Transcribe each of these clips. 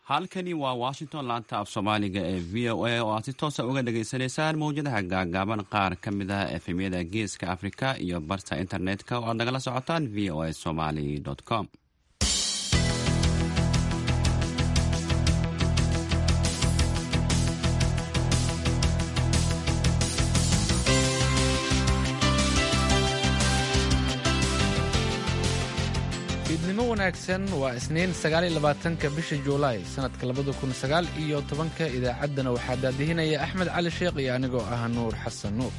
halkani waa washington laanta af soomaaliga ee v o a oo aad si toosa uga dhagaysanaysaan mawjadaha gaagaaban qaar ka mid ah efemyada geeska afrika iyo barta internet-ka oo aad nagala socotaan v o a somaly com fiidnimo wanaagsan waa isniin sagaaliyolabaatanka bisha juulaay sannadka labada kun sagaal iyo tobanka idaacaddana waxaa daadihinaya axmed cali sheekh iyo anigoo ah nuur xasan nuur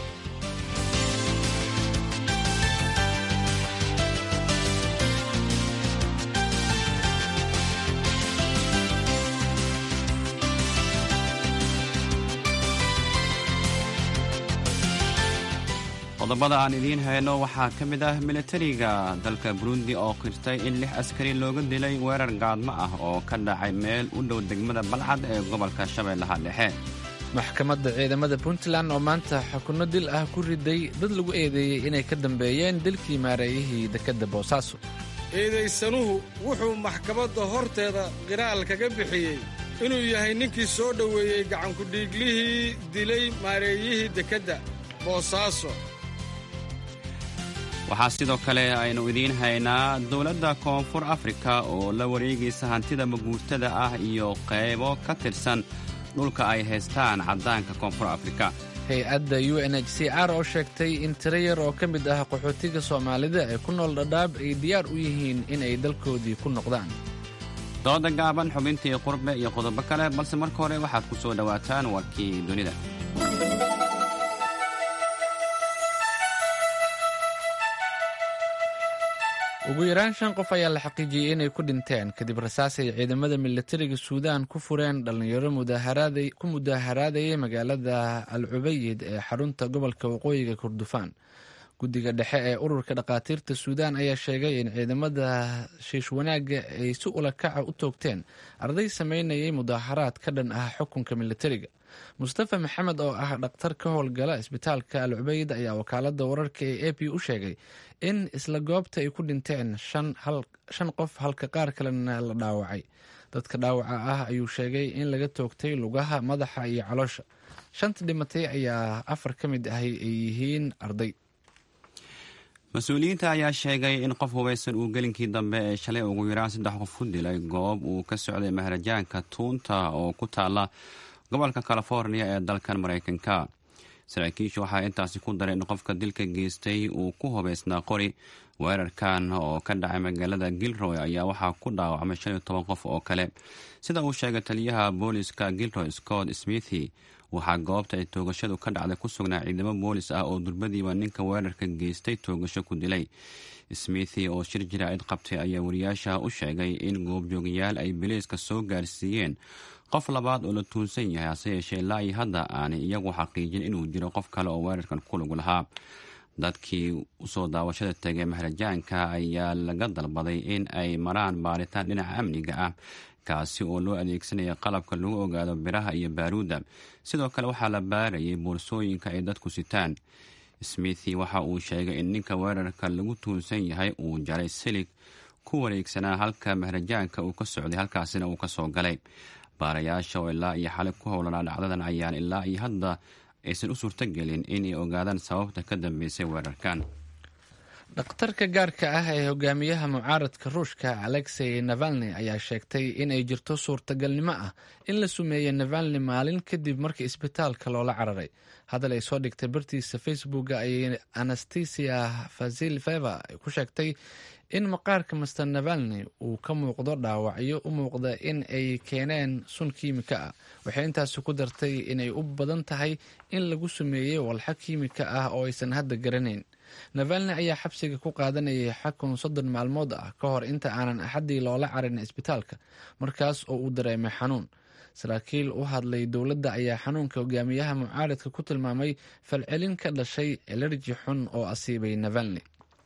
qodobada aan idiin hayno waxaa ka mid ah militariga dalka burundi oo qirtay in lix askari looga dilay weerar gaadmo ah oo ka dhacay meel u dhow degmada balcad ee gobolka shabeellaha dhexe maxkamadda ciidamada puntland oo maanta xukunno dil ah ku riday dad lagu eedeeyey inay ka dambeeyeen dilkii maareeyihii dekedda boosaaso eedaysanuhu wuxuu maxkamadda horteeda qiraal kaga bixiyey inuu yahay ninkii soo dhoweeyey gacankudhiiglihii dilay maareeyihii dekedda boosaaso waxaa sidoo kale aynu idiin haynaa dowladda koonfur afrika oo la wareegaysa hantida maguurtada ah iyo qaybo ka tirsan dhulka ay haystaan caddaanka koonfur afrika hay-adda u n h c r oo sheegtay in tiro yar oo ka mid ah qaxootiga soomaalida ee ku nool dhadhaab ay diyaar u yihiin in ay dalkoodii ku noqdaan dooda gaaban xubintii qurbe iyo qodobo kale balse marka hore waxaad ku soo dhowaataan warkii dunida ugu yaraan shan qof ayaa la xaqiijiyey inay ku dhinteen kadib rasaas ay ciidamada militariga suudaan ku fureen dhallinyaro ku mudaaharaadayay magaalada al cubayid ee xarunta gobolka waqooyiga kordofaan guddiga dhexe ee ururka dhakhaatiirta suudaan ayaa sheegay in ciidamada shiish wanaagga ay si ulakaca u toogteen arday sameynayay mudaaharaad ka dhan ah xukunka militariga mustafa maxamed oo ah dhakhtar ka howlgala isbitaalka al cubayd ayaa wakaalada wararka ee a p u sheegay in isla goobta ay ku dhinteen shan qof halka qaar kalena la dhaawacay dadka dhaawaca ah ayuu sheegay in laga toogtay lugaha madaxa iyo caloosha shanta dhimatay ayaa afar ka mid ahay ay yihiin arday mas-uuliyiinta ayaa sheegay in qof hubaysan uu gelinkii dambe ee shalay ugu yaraan saddex qof ku dilay goob uu ka socday maharajaanka tuunta oo ku taala gobolka california ee dalkan maraykanka saraakiishu waxaa intaasi ku daray in qofka dilka geystay uu ku hubaysnaa qori weerarkan oo ka dhacay magaalada gilroy ayaa waxaa ku dhaawacmay shan iyo toban qof oo kale sida uu sheegay taliyaha booliska gilroy scott smithi waxaa goobta ay toogashadu ka dhacday ku sugnaa ciidamo boolis ah oo durbadiiba ninka weerarka geystay toogasho ku dilay smithi oo shir jiraacid qabtay ayaa wariyaasha u sheegay in goobjoogayaal ay biliiska soo gaarsiiyeen qof labaad oo la tuunsan yahay hase yeeshee ilaa iyo hadda aanay iyagu xaqiijin inuu jiro qof kale oo weerarkan ku lug lahaa dadkii usoo daawashada tegay maharajaanka ayaa laga dalbaday in ay maraan baaritaan dhinaca amniga ah kaasi oo loo adeegsanaya qalabka lagu ogaado biraha iyo baaruudda sidoo kale waxaa la baarayay boorsooyinka ay dadku sitaan smithi waxa uu sheegay in ninka weerarka lagu tuunsan yahay uu jaray silig ku wareegsanaa halka maharajaanka uu ka socday halkaasina uu ka soo galay baarayaasha oo ilaa iyo xalay ku howlanaa dhacdadan ayaan ilaa iyo hadda aysan u suurtogelin inay ogaadaan sababta ka dambeysay weerarkan dhakhtarka gaarka ah ee hogaamiyaha mucaaradka ruushka alexey navalni ayaa sheegtay in ay jirto suurtagalnimo ah in la sumeeyey navalni maalin kadib markii isbitaalka loola cararay hadal ay soo dhigtay bartiisa facebooka ayay anastasia fasilfeva ku sheegtay in maqaarka master navalni uu ka muuqdo dhaawacyo u muuqda in ay keeneen sun kiimika ah waxay intaasi ku dartay inay u badan tahay in lagu sumeeyey walxo kiimika ah oo aysan hadda garanayn navalni ayaa xabsiga ku qaadanayay xakun soddon maalmood ah ka hor inta aanan axaddii loola carin isbitaalka markaas oo uu dareemay xanuun saraakiil u hadlay dowladda ayaa xanuunka hogaamiyaha mucaaradka ku tilmaamay falcelin ka dhashay elerji xun oo asiibay navalni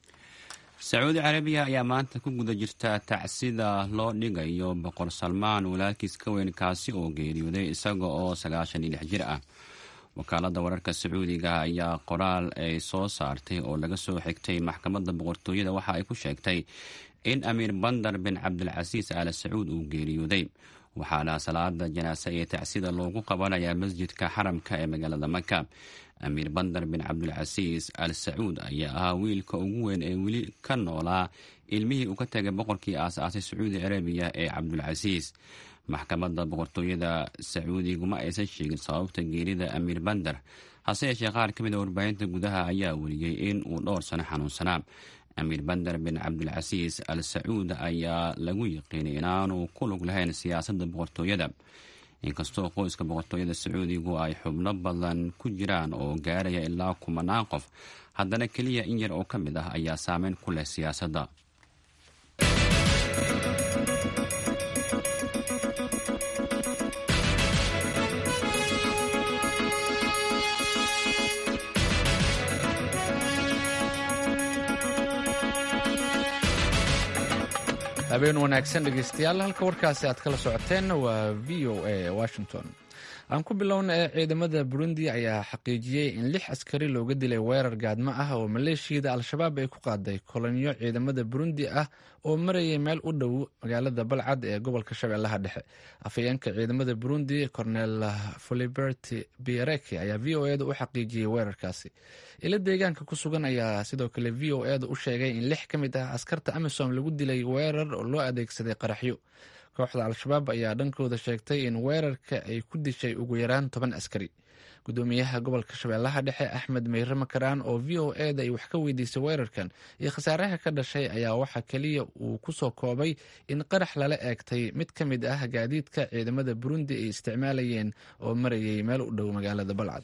sacuudi carabiya ayaa maanta ku guda jirta tacsida loo dhigayo boqor salmaan walaalkiis ka weyn kaasi oo geeriyooday isaga oo sagaashan iyo lix jir ah wakaaladda wararka sacuudiga ayaa qoraal ay soo saartay oo laga soo xigtay maxkamadda boqortooyada waxa ay ku sheegtay in amiir bandar bin cabdilcasiis aala sacuud uu geeriyooday waxaana salaada janaase iyo tacsida loogu qabanayaa masjidka xaramka ee magaalada maka amiir bandar bin cabdulcasiis al sacuud ayaa ahaa wiilka ugu weyn ee weli ka noolaa ilmihii uu ka tegay boqorkii aas-aasay sacuudi carabiya ee cabdulcasiis maxkamadda boqortooyada sacuudiguma aysan sheegin sababta geerida amiir bandar hase yeeshee qaar ka mid a warbaahinta gudaha ayaa weliyey in uu dhowr sano xanuunsanaa amiir bandar bin cabdulcasiis al sacuud ayaa lagu yiqiinay inaanu ku lug lahayn siyaasadda boqortooyada inkastoo qoyska boqortooyada sacuudigu ay xubno badan ku jiraan oo gaaraya ilaa kumanaan qof haddana keliya in yar oo ka mid ah ayaa saameyn ku leh siyaasadda habeen wanaagsan dhegeystayaal halka warkaasi aad kala socoteen waa v o a washington aan ku bilowna ee ciidamada burundi ayaa xaqiijiyey in lix askari looga dilay weerar gaadmo ah oo maleeshiyada al-shabaab ay ku qaaday kolonyo ciidamada burundi ah oo marayay meel u dhow magaalada balcad ee gobolka shabeellaha dhexe afhayeenka ciidamada burundi cornel foliberti biereki ayaa v o eda u xaqiijiyey weerarkaasi ilo deegaanka ku sugan ayaa sidoo kale v o eda u sheegay in lix ka mid ah askarta amisom lagu dilay weerar oo loo adeegsaday qaraxyo kooxda al-shabaab ayaa dhankooda sheegtay in weerarka ay ku dishay ugu yaraan toban askari gudoomiyaha gobolka shabeellaha dhexe axmed meyre makaraan oo v o eda ay wax ka weydiisay weerarkan iyo khasaaraha ka dhashay ayaa waxaa keliya uu ku soo koobay in qarax lala eegtay mid ka mid ah gaadiidka ciidamada burundi ay isticmaalayeen oo marayay meel u dhow magaalada balcad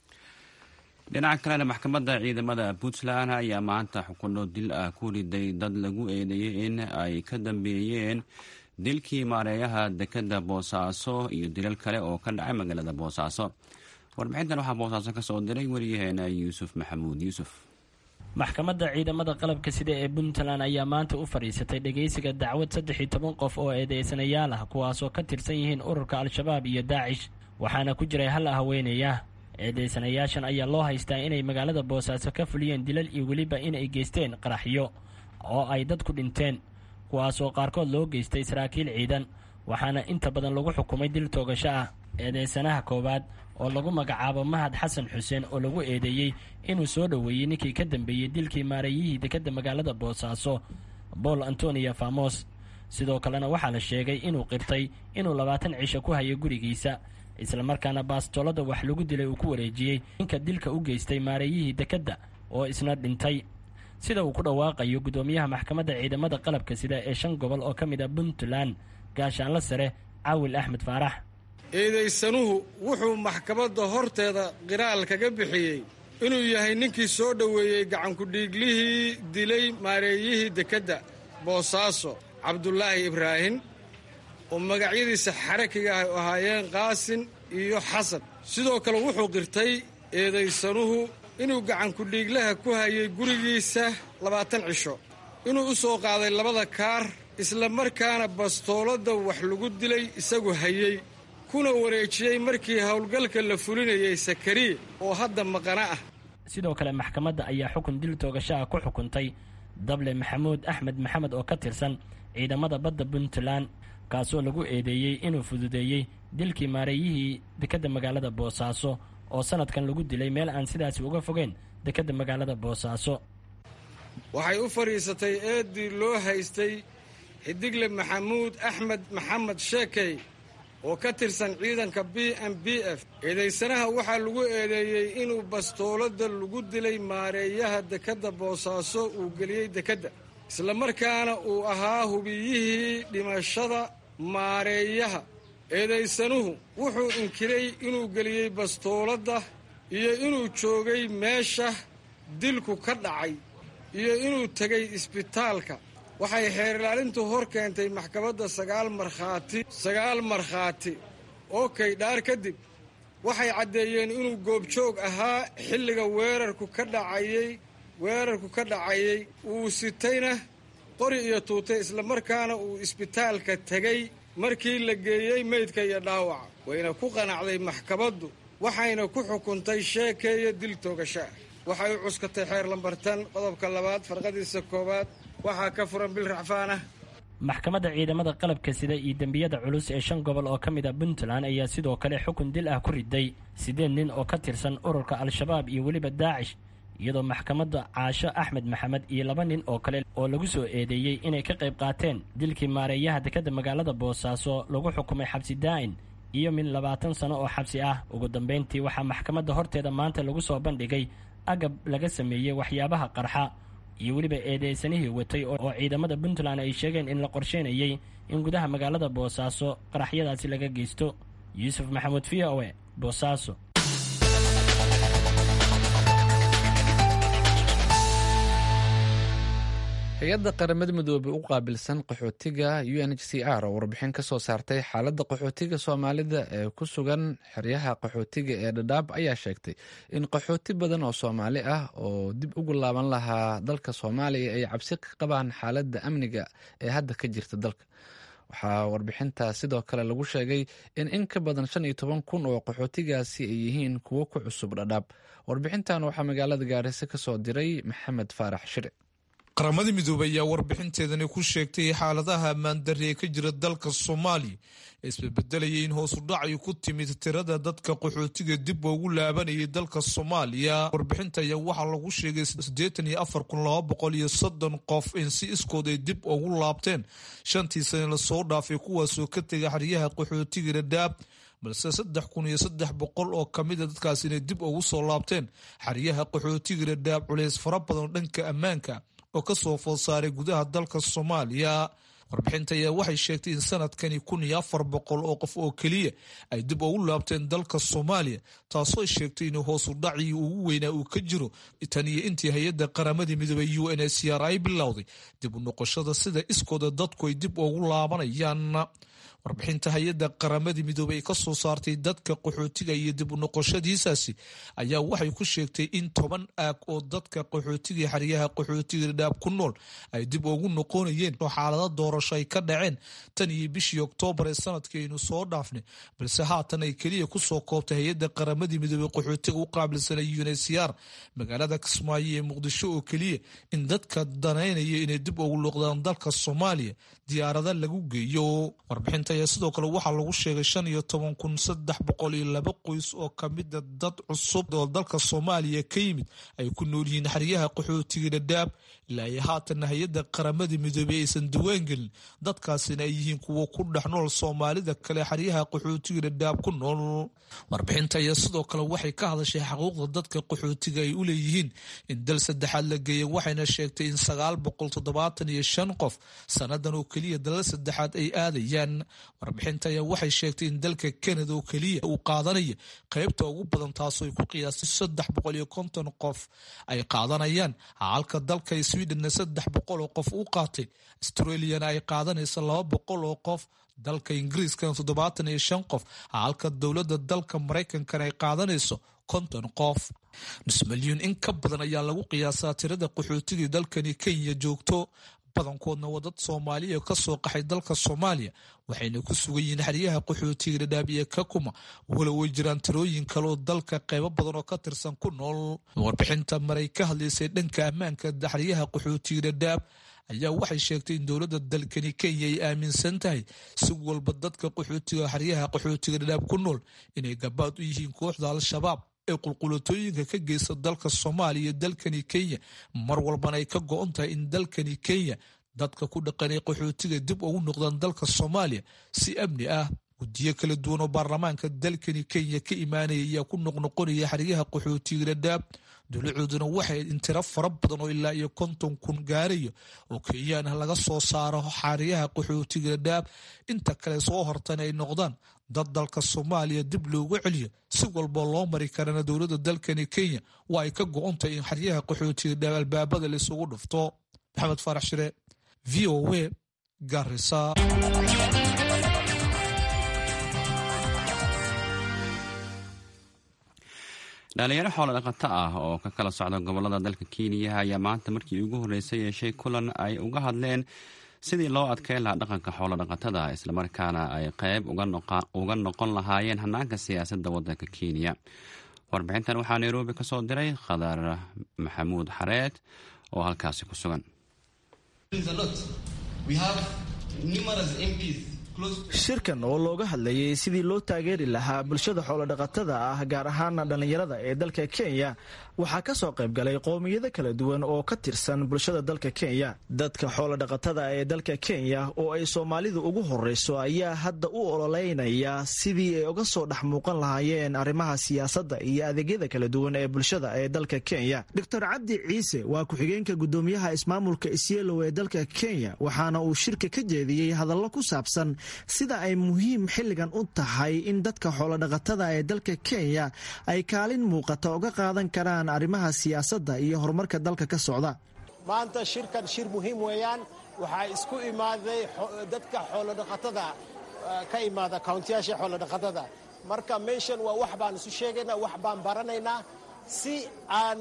dhinaca kalena maxkamadda ciidamada puntland ayaa maanta xukuno dil ah ku riday dad lagu eedeeyey in ay ka dambeeyeen dilkii maareeyaha dekeda boosaaso iyo dilal kale oo ka dhacay magaalada boosaaso warbixintan waxaa boosaaso ka soo diray wariyaheena yuusuf maxamuud yuusuf maxkamadda ciidamada qalabka sida ee puntland ayaa maanta u fadhiisatay dhegeysiga dacwad saddex iyo toban qof oo eedeysanayaal ah kuwaasoo ka tirsan yihiin ururka al-shabaab iyo daacish waxaana ku jiray hal haweenaya eedeysanayaashan ayaa loo haystaa inay magaalada boosaaso ka fuliyeen dilal iyo weliba inay geysteen qaraxyo oo ay dad ku dhinteen kuwaasoo qaarkood loo geystay saraakiil ciidan waxaana inta badan lagu xukumay dil toogasho ah eedeysanaha koowaad oo lagu magacaabo mahad xasan xuseen oo lagu eedeeyey inuu soo dhoweeyey ninkii ka dambeeyey dilkii maareeyihii dekadda magaalada boosaaso bool antonia famos sidoo kalena waxaa la sheegay inuu qirtay inuu labaatan cisho ku hayo gurigiisa islamarkaana baastoolada wax lagu dilay uu ku wareejiyey ninka dilka u geystay maareeyihii dekadda oo isna dhintay sida uu ku dhawaaqayo gudoomiyaha maxkamadda ciidamada qalabka sida ee shan gobol oo ka mid a puntland gaashaanla sare caawil axmed faarax eedaysanuhu wuxuu maxkamadda horteeda qiraal kaga bixiyey inuu yahay ninkii soo dhoweeyey gacankudhiiglihii dilay maareeyihii dekedda boosaaso cabdulaahi ibraahim oo magacyadiisa xarakiga ah u ahaayeen qaasin iyo xasan sidoo kale wuxuu qirtay eedaysanuhu inuu gacankudhiiglaha ku hayay gurigiisa labaatan cisho inuu u soo qaaday labada kaar isla markaana bastooladda wax lagu dilay isagu hayey kuna wareejiyey markii howlgalka la fulinayay sakariye oo hadda maqana ah sidoo kale maxkamadda ayaa xukun dil toogashaha ku xukuntay dable maxamuud axmed maxamed oo ka tirsan ciidamada badda puntland kaasoo lagu eedeeyey inuu fududeeyey dilkii maareeyihii dekedda magaalada boosaaso oo sanadkan lagu dilay meel aan sidaasi uga fogeyn dekedda magaalada boosaaso waxay u fadhiisatay eeddii loo haystay xidigle maxamuud axmed maxamed sheekey oo ka tirsan ciidanka b m b f eedaysanaha waxaa lagu eedeeyey inuu bastooladda lagu dilay maareeyaha dekedda boosaaso uu geliyey dekedda islamarkaana uu ahaa hubiyihii dhimashada maareeyaha eedaysanuhu wuxuu inkiray inuu geliyey bastooladda iyo inuu joogay meesha dilku ka dhacay iyo inuu tegay isbitaalka waxay xeerilaalintu hor keentay maxkamadda sagaal markhaati sagaal markhaati oo kaydhaar kadib waxay caddeeyeen inuu goobjoog ahaa xilliga weerarku ka dhacayey weerarku ka dhacayey uu sitayna qori iyo tuutay islamarkaana uu isbitaalka tegey markii la geeyey meydka iyo dhaawaca wayna ku qanacday maxkamaddu waxayna ku xukuntay sheekeeya dil toogashaa waxay u cuskatay xeer lambartan qodobka labaad farqadiisa koowaad waxaa ka furan bil racfaan ah maxkamadda ciidamada qalabka sida iyo dembiyada culus ee shan gobol oo ka mid a puntland ayaa sidoo kale xukun dil ah ku riday siddeed nin oo ka tirsan ururka al-shabaab iyo weliba daacish iyadoo maxkamadda caasho axmed maxamed iyo laba nin oo kale oo lagu soo eedeeyey inay ka qayb qaateen dilkii maareeyaha dekadda magaalada boosaaso lagu xukumay xabsi daa'in iyo min labaatan sano oo xabsi ah ugu dambayntii waxaa maxkamadda horteeda maanta lagu soo bandhigay agab laga sameeyey waxyaabaha qarxa iyo weliba eedeysanihii watay oo ciidamada puntland ay sheegeen in la qorsheynayey in gudaha magaalada boosaaso qaraxyadaasi laga geysto yuusuf maxamuud v o e boosaaso hay-adda qaramada midoobey u qaabilsan qaxootiga u n h c r oo warbixin ka soo saartay xaaladda qaxootiga soomaalida ee ku sugan xeryaha qaxootiga ee dhadhaab ayaa sheegtay in qaxooti badan oo soomaali ah oo dib ugu laaban lahaa dalka soomaaliya ay cabsi ka qabaan xaaladda amniga ee hadda ka jirta dalka waxaa warbixinta sidoo kale lagu sheegay in in ka badan shan iyo toban kun oo qaxootigaasi ay yihiin kuwo ku cusub dhadhaab warbixintan waxaa magaalada gaarisa ka soo diray maxamed faarax shire qaramada midoobey ayaa warbixinteedani ku sheegtay xaaladaha ammaandarri ee ka jira dalka soomaaliya ee isbedbedelayay in hoosu dhacay ku timid tirada dadka qaxootiga dib ugu laabanayay dalka soomaaliya warbixinta ayaa waxaa lagu sheegay siddeetan iyo afar kun laba boqol iyo soddon qof in si iskood ay dib ugu laabteen shantii sane lasoo dhaafay kuwaasoo ka tegay xeryaha qaxootiga dhadhaab balse saddex kun iyo saddex boqol oo kamida dadkaas inay dib ugu soo laabteen xeryaha qaxootiga dhadhaab culeys fara badan dhanka ammaanka oo ka soo food saaray gudaha dalka soomaaliya warbixinta ayaa waxay sheegtay in sanadkani kun iyo afar boqol oo qof oo keliya ay dib ugu laabteen dalka soomaaliya taasoo ay sheegtay in hoosu dhacii ugu weynaa uu ka jiro tan iyo intii hay-adda qaramadii midoobey u n c r ay bilowday dib u noqoshada sida iskooda dadku ay dib ugu laabanayaan warbixinta hay-adda qaramadii midoobey ay ka soo saartay dadka qaxootiga iyo dib u noqoshadiisaasi ayaa waxay ku sheegtay in toban aag oo dadka qaxootiga xeryaha qaxootiga dhadhaab ku nool ay dib ugu noqonayeen oo xaalado doorasho ay ka dhaceen tan iyo bishii oktoobar ee sanadkiaynu soo dhaafnay balse haatan ay keliya kusoo koobtay hay-adda qaramadii midoobey qaxootiga u qaabilsanay uncr magaalada kismaayo ee muqdisho oo keliya in dadka danaynaya inay dib ugu luqdaan dalka soomaaliya diyaarada lagu geeyo warbixinta ayaa sidoo kale waxaa lagu sheegay shan iyo toban kun saddex boqol iyo laba qoys oo kamida dad cusub oo dalka soomaaliya ka yimid ay ku nool yihiin xeryaha qaxootiga dhadhaab ilaa iyo haatanna hay-adda qaramadii midoobey aysan diwaan gelin dadkaasina ay yihiin kuwo ku dhex nool soomaalida kale xeryaha qaxootiga dhadhaab ku nool warbixinta ayaa sidoo kale waxay ka hadashay xaquuqda dadka qaxootiga ay u leeyihiin in dal saddexaad la geeya waxayna sheegtay in sagaal boqol toddobaatan iyo shan qof sanadan oo keliya dalal saddexaad ay aadayaan warbixinta ayaa waxay sheegtay in dalka kanada oo keliya uu qaadanaya qaybta ugu badan taasoo ay ku qiyaastay saddex boqol iyo konton qof ay qaadanayaan halka dalka sweden saddex boqol oo qof u qaatay australiana ay qaadanaysa laba boqol oo qof dalka ingiriiskana toddobaatan iyo shan qof halka dowladda dalka maraykankana ay qaadanayso konton qof nus milyuun in ka badan ayaa lagu qiyaasaa tirada qaxootigii dalkani kenya joogto badankoodna waa dad soomaaliya ka soo qaxay dalka soomaaliya waxayna ku sugan yihiin xeryaha qaxootiga dhadhaab iyo kakuma walow way jiraan tirooyin kaleoo dalka qaybo badan oo ka tirsan ku nool warbixinta maray ka hadlaysay dhanka ammaanka xeryaha qaxootiga dhadhaab ayaa waxay sheegtay in dowladda dalkani kenya ay aaminsan tahay si walba dadka qaxootiga xeryaha qaxootiga dhadhaab ku nool inay gabaad u yihiin kooxda al-shabaab ee qulqulatooyinka ka geysta dalka soomaaliya iyo dalkani kenya mar walbana ay ka go-on tahay in dalkani kenya dadka ku dhaqanay qaxootiga dib ugu noqdaan dalka soomaaliya si amni ah guddiyo kala duwan oo baarlamaanka dalkani kenya ka imaanaya ayaa ku noqnoqonaya xeryaha qaxootiga dhadhaab dowlacooduna waxay in tiro fara badan oo ilaa iyo konton kun gaarayo oo kenyaan ah laga soo saaro xeryaha qaxootiga dhadhaab inta kale soo hortana ay noqdaan dad dalka soomaaliya dib loogu celiyo si walboo loo mari karana dowladda dalkani kenya waa ay ka go-ontahay in xeryaha qaxootiga dhadhaab albaabada laisugu dhufto maxamed faarax shire v o w garisa dhalinyaro xoolo dhaqato ah oo ka kala socda gobolada dalka kenya ayaa maanta markii ugu horreysay yeeshay kulan ay uga hadleen sidii loo adkeyn lahaa dhaqanka xoolo dhaqatada islamarkaana ay qayb uga noqon lahaayeen hanaanka siyaasadda waddanka kenya warbixintan waxaa nairobi ka soo diray khadar maxamuud xareed oo halkaasi ku sugan shirkan oo looga hadlayay sidii loo taageeri lahaa bulshada xoolodhaqatada ah gaar ahaana dhallinyarada ee dalka kenya waxaa ka soo qayb galay qowmiyado kala duwan oo ka tirsan bulshada dalka kenya dadka xoolodhaqatada ee dalka kenya oo ay soomaalidu ugu horeyso ayaa hadda u ololeynaya sidii ay uga soo dhex muuqan lahaayeen arrimaha siyaasadda iyo adeegyada kala duwan ee bulshada ee dalka kenya doctor cabdi ciise waa ku-xigeenka gudoomiyaha ismaamulka isyeelow ee dalka kenya waxaana uu shirka ka jeediyey hadallo ku saabsan sida ay muhiim xilligan u tahay in dadka xoolodhaqatada ee dalka kenya ay kaalin muuqata uga qaadan karaan arrimaha siyaasadda iyo horumarka dalka ka socda maanta shirkan shir muhiim weeyaan waxaa isku imaaday dadka xoolodhaqatada ka imaada kawntiyaasha xoolodhaqatada marka meeshan waa wax baan isu sheegaynaa wax baan baranaynaa si aan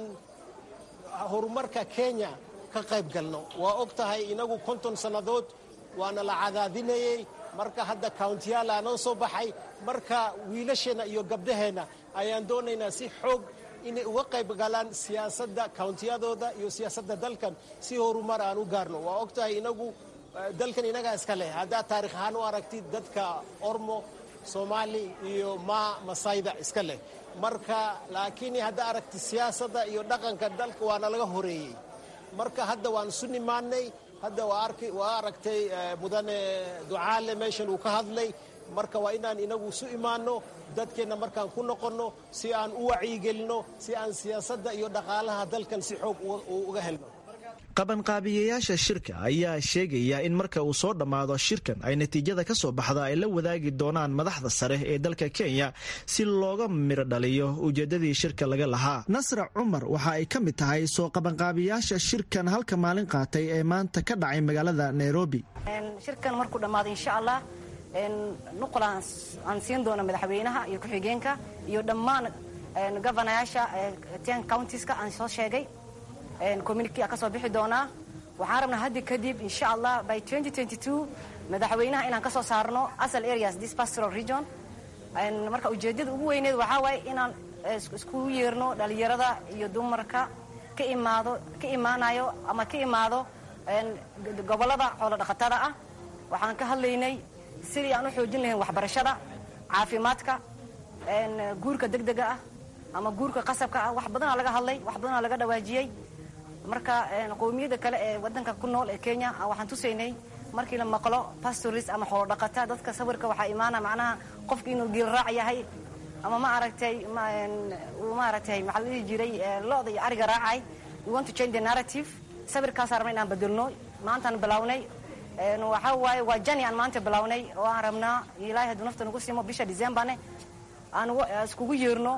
horumarka kenya ka qayb galno waa og tahay inagu konton sannadood waana la cadaadinayey marka hadda kawntiyaal aanoo soo baxay marka wiilasheenna iyo gabdhaheenna ayaan doonaynaa si xoog inay uga qayb galaan siyaasadda kawntiyadooda iyo siyaasadda dalkan si horumar aan u gaarno waa og tahay inagu dalkan inagaa iska leh haddaad taarikh ahaan u aragtid dadka ormo soomaali iyo maa masayda iska leh marka laakiin haddaa aragtid siyaasadda iyo dhaqanka dalka waana laga horeeyey marka hadda waan isu nimaanay hadda waa aragtay mudane ducaale meeshan uu ka hadlay marka waa inaan inagu isu imaanno dadkeenna markaan ku noqonno si aan u wacyigelinno si aan siyaasadda iyo dhaqaalaha dalkan si xoog uga helno qabanqaabiyayaasha shirka ayaa sheegaya in marka uu soo dhammaado shirkan ay natiijada ka soo baxda ay la wadaagi doonaan madaxda sare ee dalka kenya si looga miro dhaliyo ujeedadii shirka laga lahaa nasra cumar waxa ay ka mid tahay soo qabanqaabiyayaasha shirkan halka maalin qaatay ee maanta ka dhacay magaalada nairobi shirkan markuu dhammaado insha allah nuqul aan siin doono madaxweynaha iyo ku-xigeenka iyo dhammaan governayaasha ten countiska aan soo sheegay communiki ka soo bixi doonaa waxaan rabnaa haddi kadib insha allah by madaxweynaha inaan ka soo saarno asal areas this pastoral region marka ujeedada ugu weyneed waxaa waaye inaan iskugu yeerno dhalinyarada iyo dumarka ka imaado ka imaanayo ama ka imaado gobolada xoolo dhaqatada ah waxaan ka hadlaynay sidii aan u xoojin lahayn waxbarashada caafimaadka guurka degdega ah ama guurka qasabka ah wax badanaa laga hadlay wax badanaa laga dhawaajiyey marka qowmiyada kale ee wadanka ku nool ee kenya waxaan tusaynay markii la maqlo pastoris ama xoolodhaqata dadka sawirka waxaa imaana macnaha qofki inuu giilraac yahay ama ma aragtay ma aragtay maxaa la dhihi jiray lo-da iyo ariga raacay we want to change the narrative sawirkaasaan rabna inaan bedelno maantaan bilownay waxaa waaye waa jani aan maanta bilownay oo aan rabnaa ilaahay hadduu nafta nagu simo bisha decembarne aan iskugu yeerno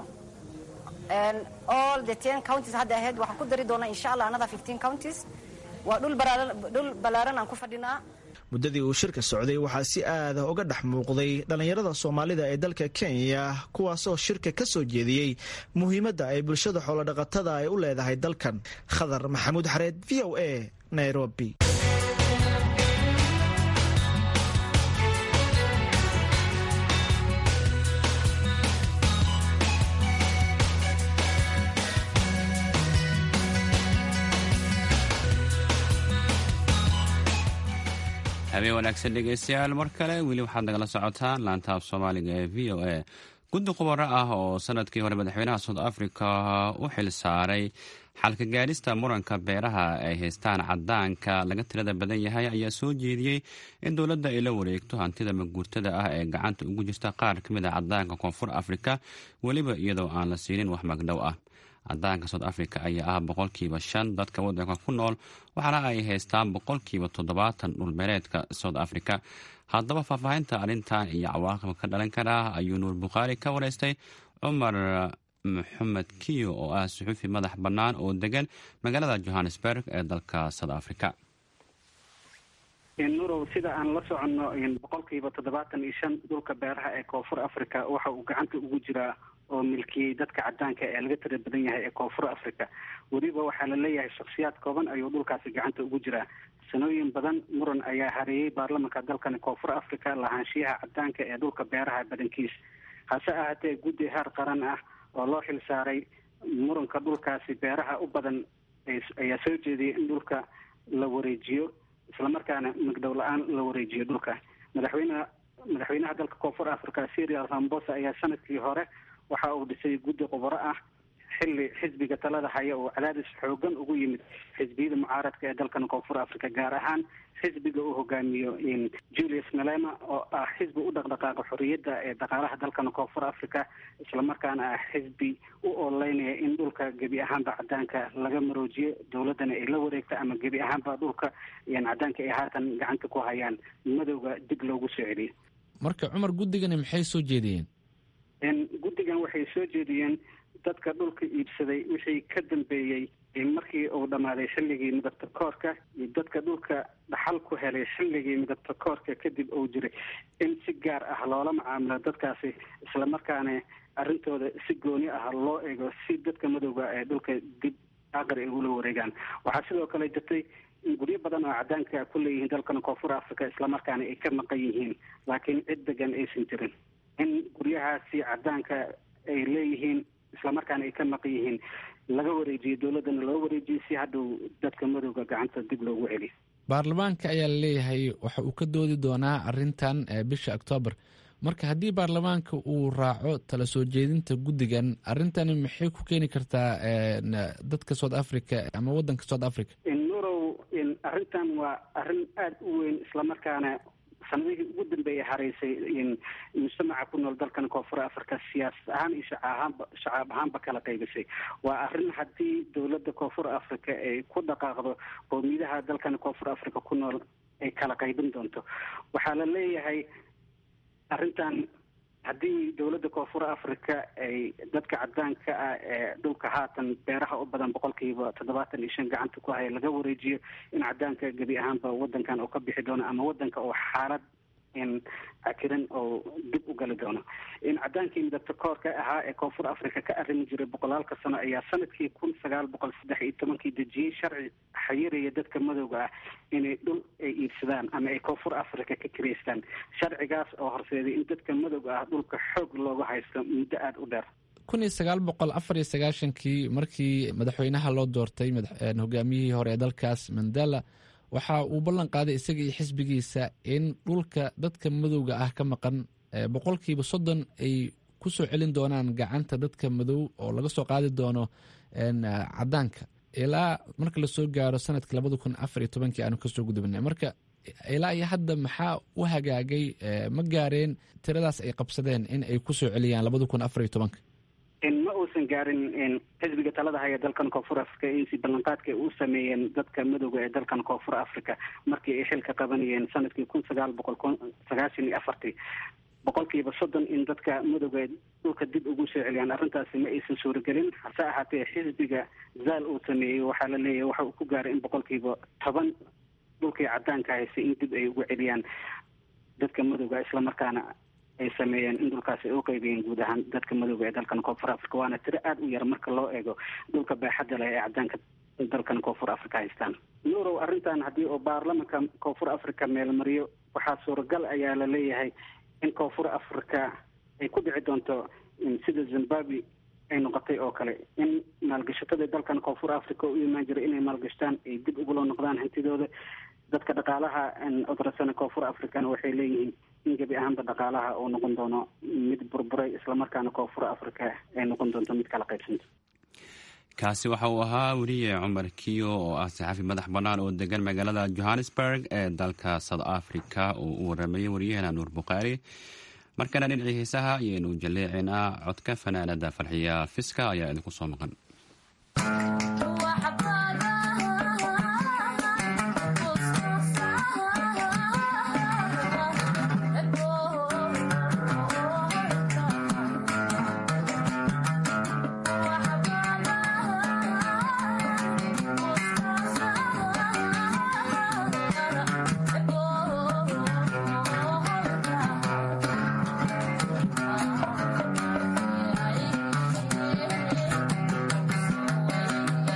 all the ten counties hadda ahayd waxaan ku dari doonaa insha allah another fifteen counties waa dhul ballaaran aan ku fadhinaa muddadii uu shirka socday waxaa si aada uga dhex muuqday dhallinyarada soomaalida ee dalka kenya kuwaasoo shirka ka soo jeediyey muhiimadda ay bulshada xoolodhaqatada ay u leedahay dalkan khadar maxamuud xareed v o a nairobi habeen wanaagsan dhegeystayaal mar kale weli waxaad nagala socotaan laantaab soomaaliga ee v o a guddi khubaro ah oo sanadkii hore madaxweynaha south africa u xil saaray xalka gaadhista muranka beeraha ay haystaan cadaanka laga tirada badan yahay ayaa soo jeediyey in dowladda ay la wareegto hantida maguurtada ah ee gacanta ugu jirta qaar ka mid a cadaanka koonfur afrika weliba iyadoo aan la siinin wax magdhow ah cadaanka south africa ayaa ah boqolkiiba shan dadka waddanka ku nool waxaana ay haystaan boqolkiiba toddobaatan dhulbeereedka south africa haddaba faahfaahinta arrintan iyo cawaaqibka ka dhalan karaa ayuu nuur bukhaari ka wareystay cumar maxamed kiyo oo ah suxuufi madax bannaan oo degan magaalada johannesburg ee dalka south africa nurow sida aan la soconno boqolkiiba toddobaatan iyo shan dhulka beeraha ee koonfur africa waxa uu gacanta ugu jiraa oo milkiyey dadka cadaanka ee laga tira badan yahay ee koonfur africa weliba waxaa la leeyahay shakhsiyaad kooban ayuu dhulkaasi gacanta ugu jiraa sanooyin badan muran ayaa hareeyey baarlamanka dalkani koonfur africa lahaanshiyaha cadaanka ee dhulka beeraha badankiis hase ahaatee guddi heer qaran ah oo loo xil saaray muranka dhulkaasi beeraha u badan ayaa soo jeediyay in dhulka la wareejiyo islamarkaana magdhow la-aan la wareejiyo dhulka madaxweyneha madaxweynaha dalka koonfur africa syria rambosa ayaa sanadkii hore waxa uu dhisay guddi khubaro ah xilli xisbiga talada haya oo cadaadis xoogan ugu yimid xisbiyada mucaaradka ee dalkan koonfur africa gaar ahaan xisbiga uu hogaamiyo julius malema oo ah xisbi u dhaqdhaqaaqa xorriyadda ee dhaqaalaha dalkan koonfur africa islamarkaana ah xisbi u ololeynaya in dhulka gebi ahaanba cadaanka laga maroojiyo dowladdana ay la wareegta ama gebi ahaanba dhulka cadaanka ay haatan gacanta ku hayaan madowga dib loogu soo celiyo marka cumar guddigani maxay soo jeediyeen guddigan waxay soo jeediyeen dadka dhulka iibsaday wixii ka dambeeyey markii uu dhammaaday xilligii midabta koorka iyo dadka dhulka dhaxal ku helay xilligii midabta koorka kadib uu jiray in si gaar ah loola macaamilo dadkaasi islamarkaana arrintooda si gooni ah loo eego si dadka madowga ee dhulka dib aqri ay ula wareegaan waxaa sidoo kale jirtay in guryo badan oo cadaanka ku leeyihiin dalkan koonfur africa islamarkaana ay ka maqan yihiin laakiin cid degan aysan jirin in guryahaasi cadaanka ay leeyihiin islamarkaana ay ka maqan yihiin laga wareejiyo dowladdana loo wareejiyo si hadhow dadka madowga gacanta dib loogu celiyo baarlamaanka ayaa laleeyahay waxa uu ka doodi doonaa arrintan bisha octoobar marka haddii baarlamaanka uu raaco tala soo jeedinta guddigan arrintani maxay ku keeni kartaa dadka south africa ama waddanka south africa nurow arrintan waa arrin aada u weyn islamarkaana sanadihii ugu dambeeyay haraysay mujtamaca ku nool dalkan koonfur africa siyaasad ahaan iyo shacahaanba shacaab ahaanba kala qaybisay waa arrin haddii dowladda koonfur africa ay ku dhaqaaqdo qowmiyadaha dalkan koonfur africa ku nool ay kala qaybin doonto waxaa la leeyahay arrintan haddii dowladda koonfur africa ay dadka cadaanka ah ee dhulka haatan beeraha u badan boqolkiiba toddobaatan iyo shan gacanta ku haya laga wareejiyo in cadaanka gebi ahaanba wadankan uu ka bixi doono ama wadanka oo xaalad cakiran oo dib u gali doono in cadaankii midabta koorka ahaa ee koonfur africa ka arrimi jiray boqolaalka sano ayaa sanadkii kun sagaal boqol saddex iyo tobankii dejiyey sharci xayiraya dadka madowga ah inay dhul ay iibsadaan ama ay koonfur africa ka kiraystaan sharcigaas oo horseeday in dadka madowga ah dhulka xoog looga haysto muddo aada u dheer kun iyo sagaal boqol afar iyo sagaashankii markii madaxweynaha loo doortay hogaamiyihii hore ee dalkaas mandela waxa uu ballan qaaday isaga iyo xisbigiisa in dhulka dadka madowga ah ka maqan boqolkiiba soddon ay ku soo celin doonaan gacanta dadka madow oo laga soo qaadi doono cadaanka ilaa marka lasoo gaaro sanadkii labada kun afar iyo tobankii aanu kasoo gudubnay marka ilaa iyo hadda maxaa u hagaagay ma gaareen tiradaas ay qabsadeen in ay kusoo celiyaan labada kun afar iyo tobanka ma uusan gaarin xisbiga talada haya dalkan koonfur africa insi ballanqaadka ay u sameeyeen dadka madowga ee dalkan koonfur africa markii ay xilka qabanayeen sanadkii kun sagaal boqol sagaashan iyo afartii boqolkiiba soddon in dadka madowga ee dhulka dib ugu soo celiyaan arrintaasi ma aysan suuragelin hase ahaatee xisbiga zaal uu sameeyey waxaa la leeyahay waxa uu ku gaaray in boqolkiiba toban dhulkii cadaanka haystay in dib ay ugu celiyaan dadka madowga islamarkaana ay sameeyeen in dhulkaasi ay u qaybiyeen guud ahaan dadka madowga ee dalkan koonfur africa waana tiro aada u yar marka loo eego dhulka baaxadda leh ee cadaanka dalkan koonfur africa haystaan nurow arrintan haddii oo baarlamanka koonfur africa meelmariyo waxaa suuragal ayaa la leeyahay in koonfur africa ay ku dhici doonto sida zimbabwe ay noqotay oo kale in maalgashatada dalkan koonfur africa u imaan jiray inay maalgashtaan ay dib ugula noqdaan hantidooda dadka dhaqaalaha odrasana koonfur africana waxay leeyihiin in gebi ahaanba dhaqaalaha uu noqon doono mid burburay islamarkaana koonfur africa ay noqon doonto mid kala qaybsanta kaasi waxa uu ahaa weriye cumar kiyo oo ah saxaafi madax bannaan oo degan magaalada johannesburg ee dalka south africa oo u waramayay waryaheena nuur bukhaari markana dhinacii heesaha ayaynu jaleecinaa codka fanaanada farxiya fiska ayaa idinku soo maqan Yeah.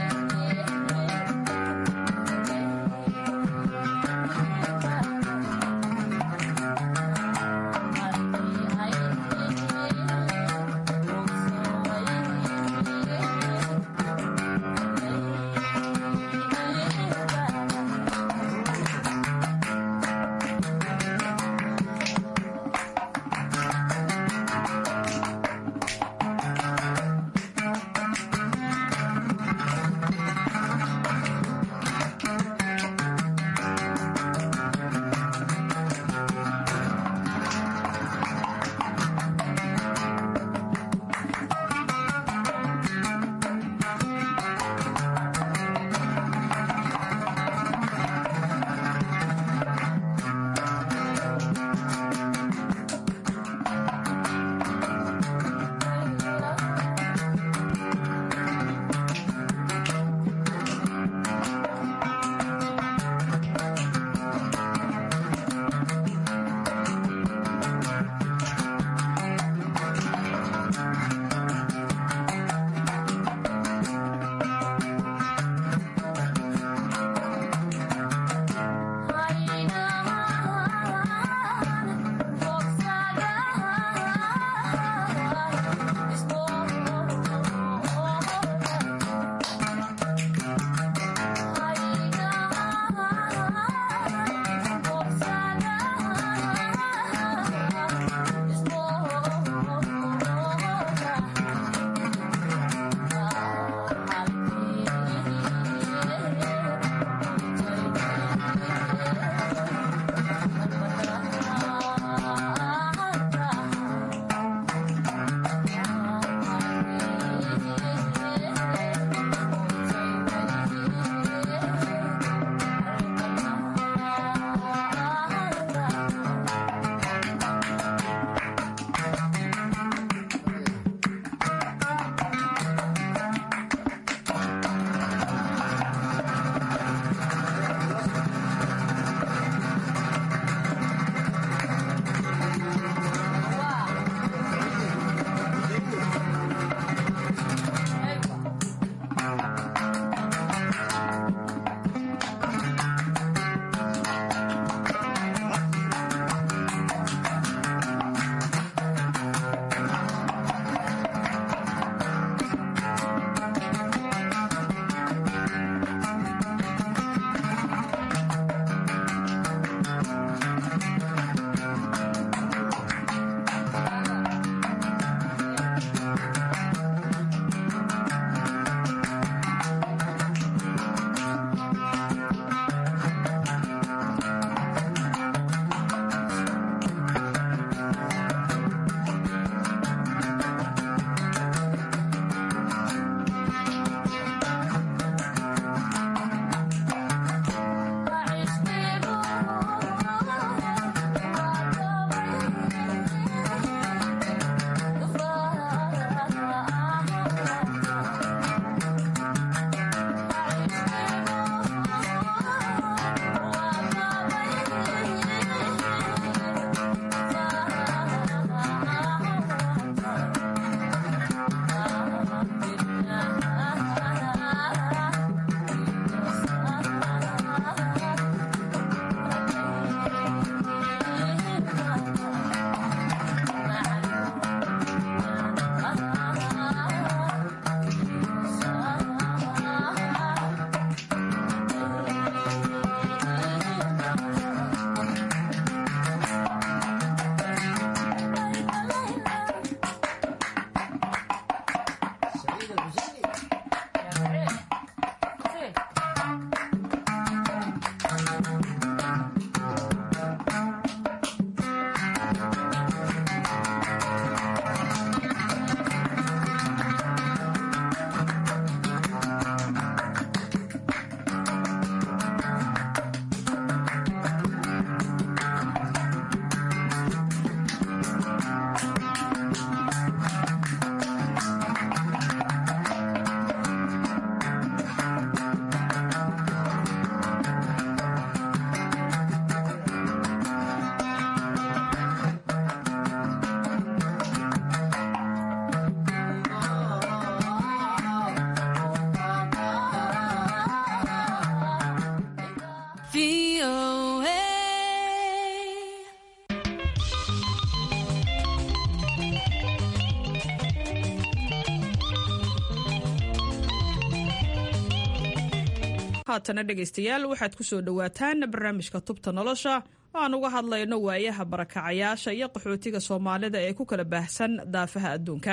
haatana dhegaystayaal waxaad ku soo dhowaataan barnaamijka tubta nolosha oo aan uga hadlayno waayaha barakacayaasha iyo qaxootiga soomaalida ee ku kala baahsan daafaha adduunka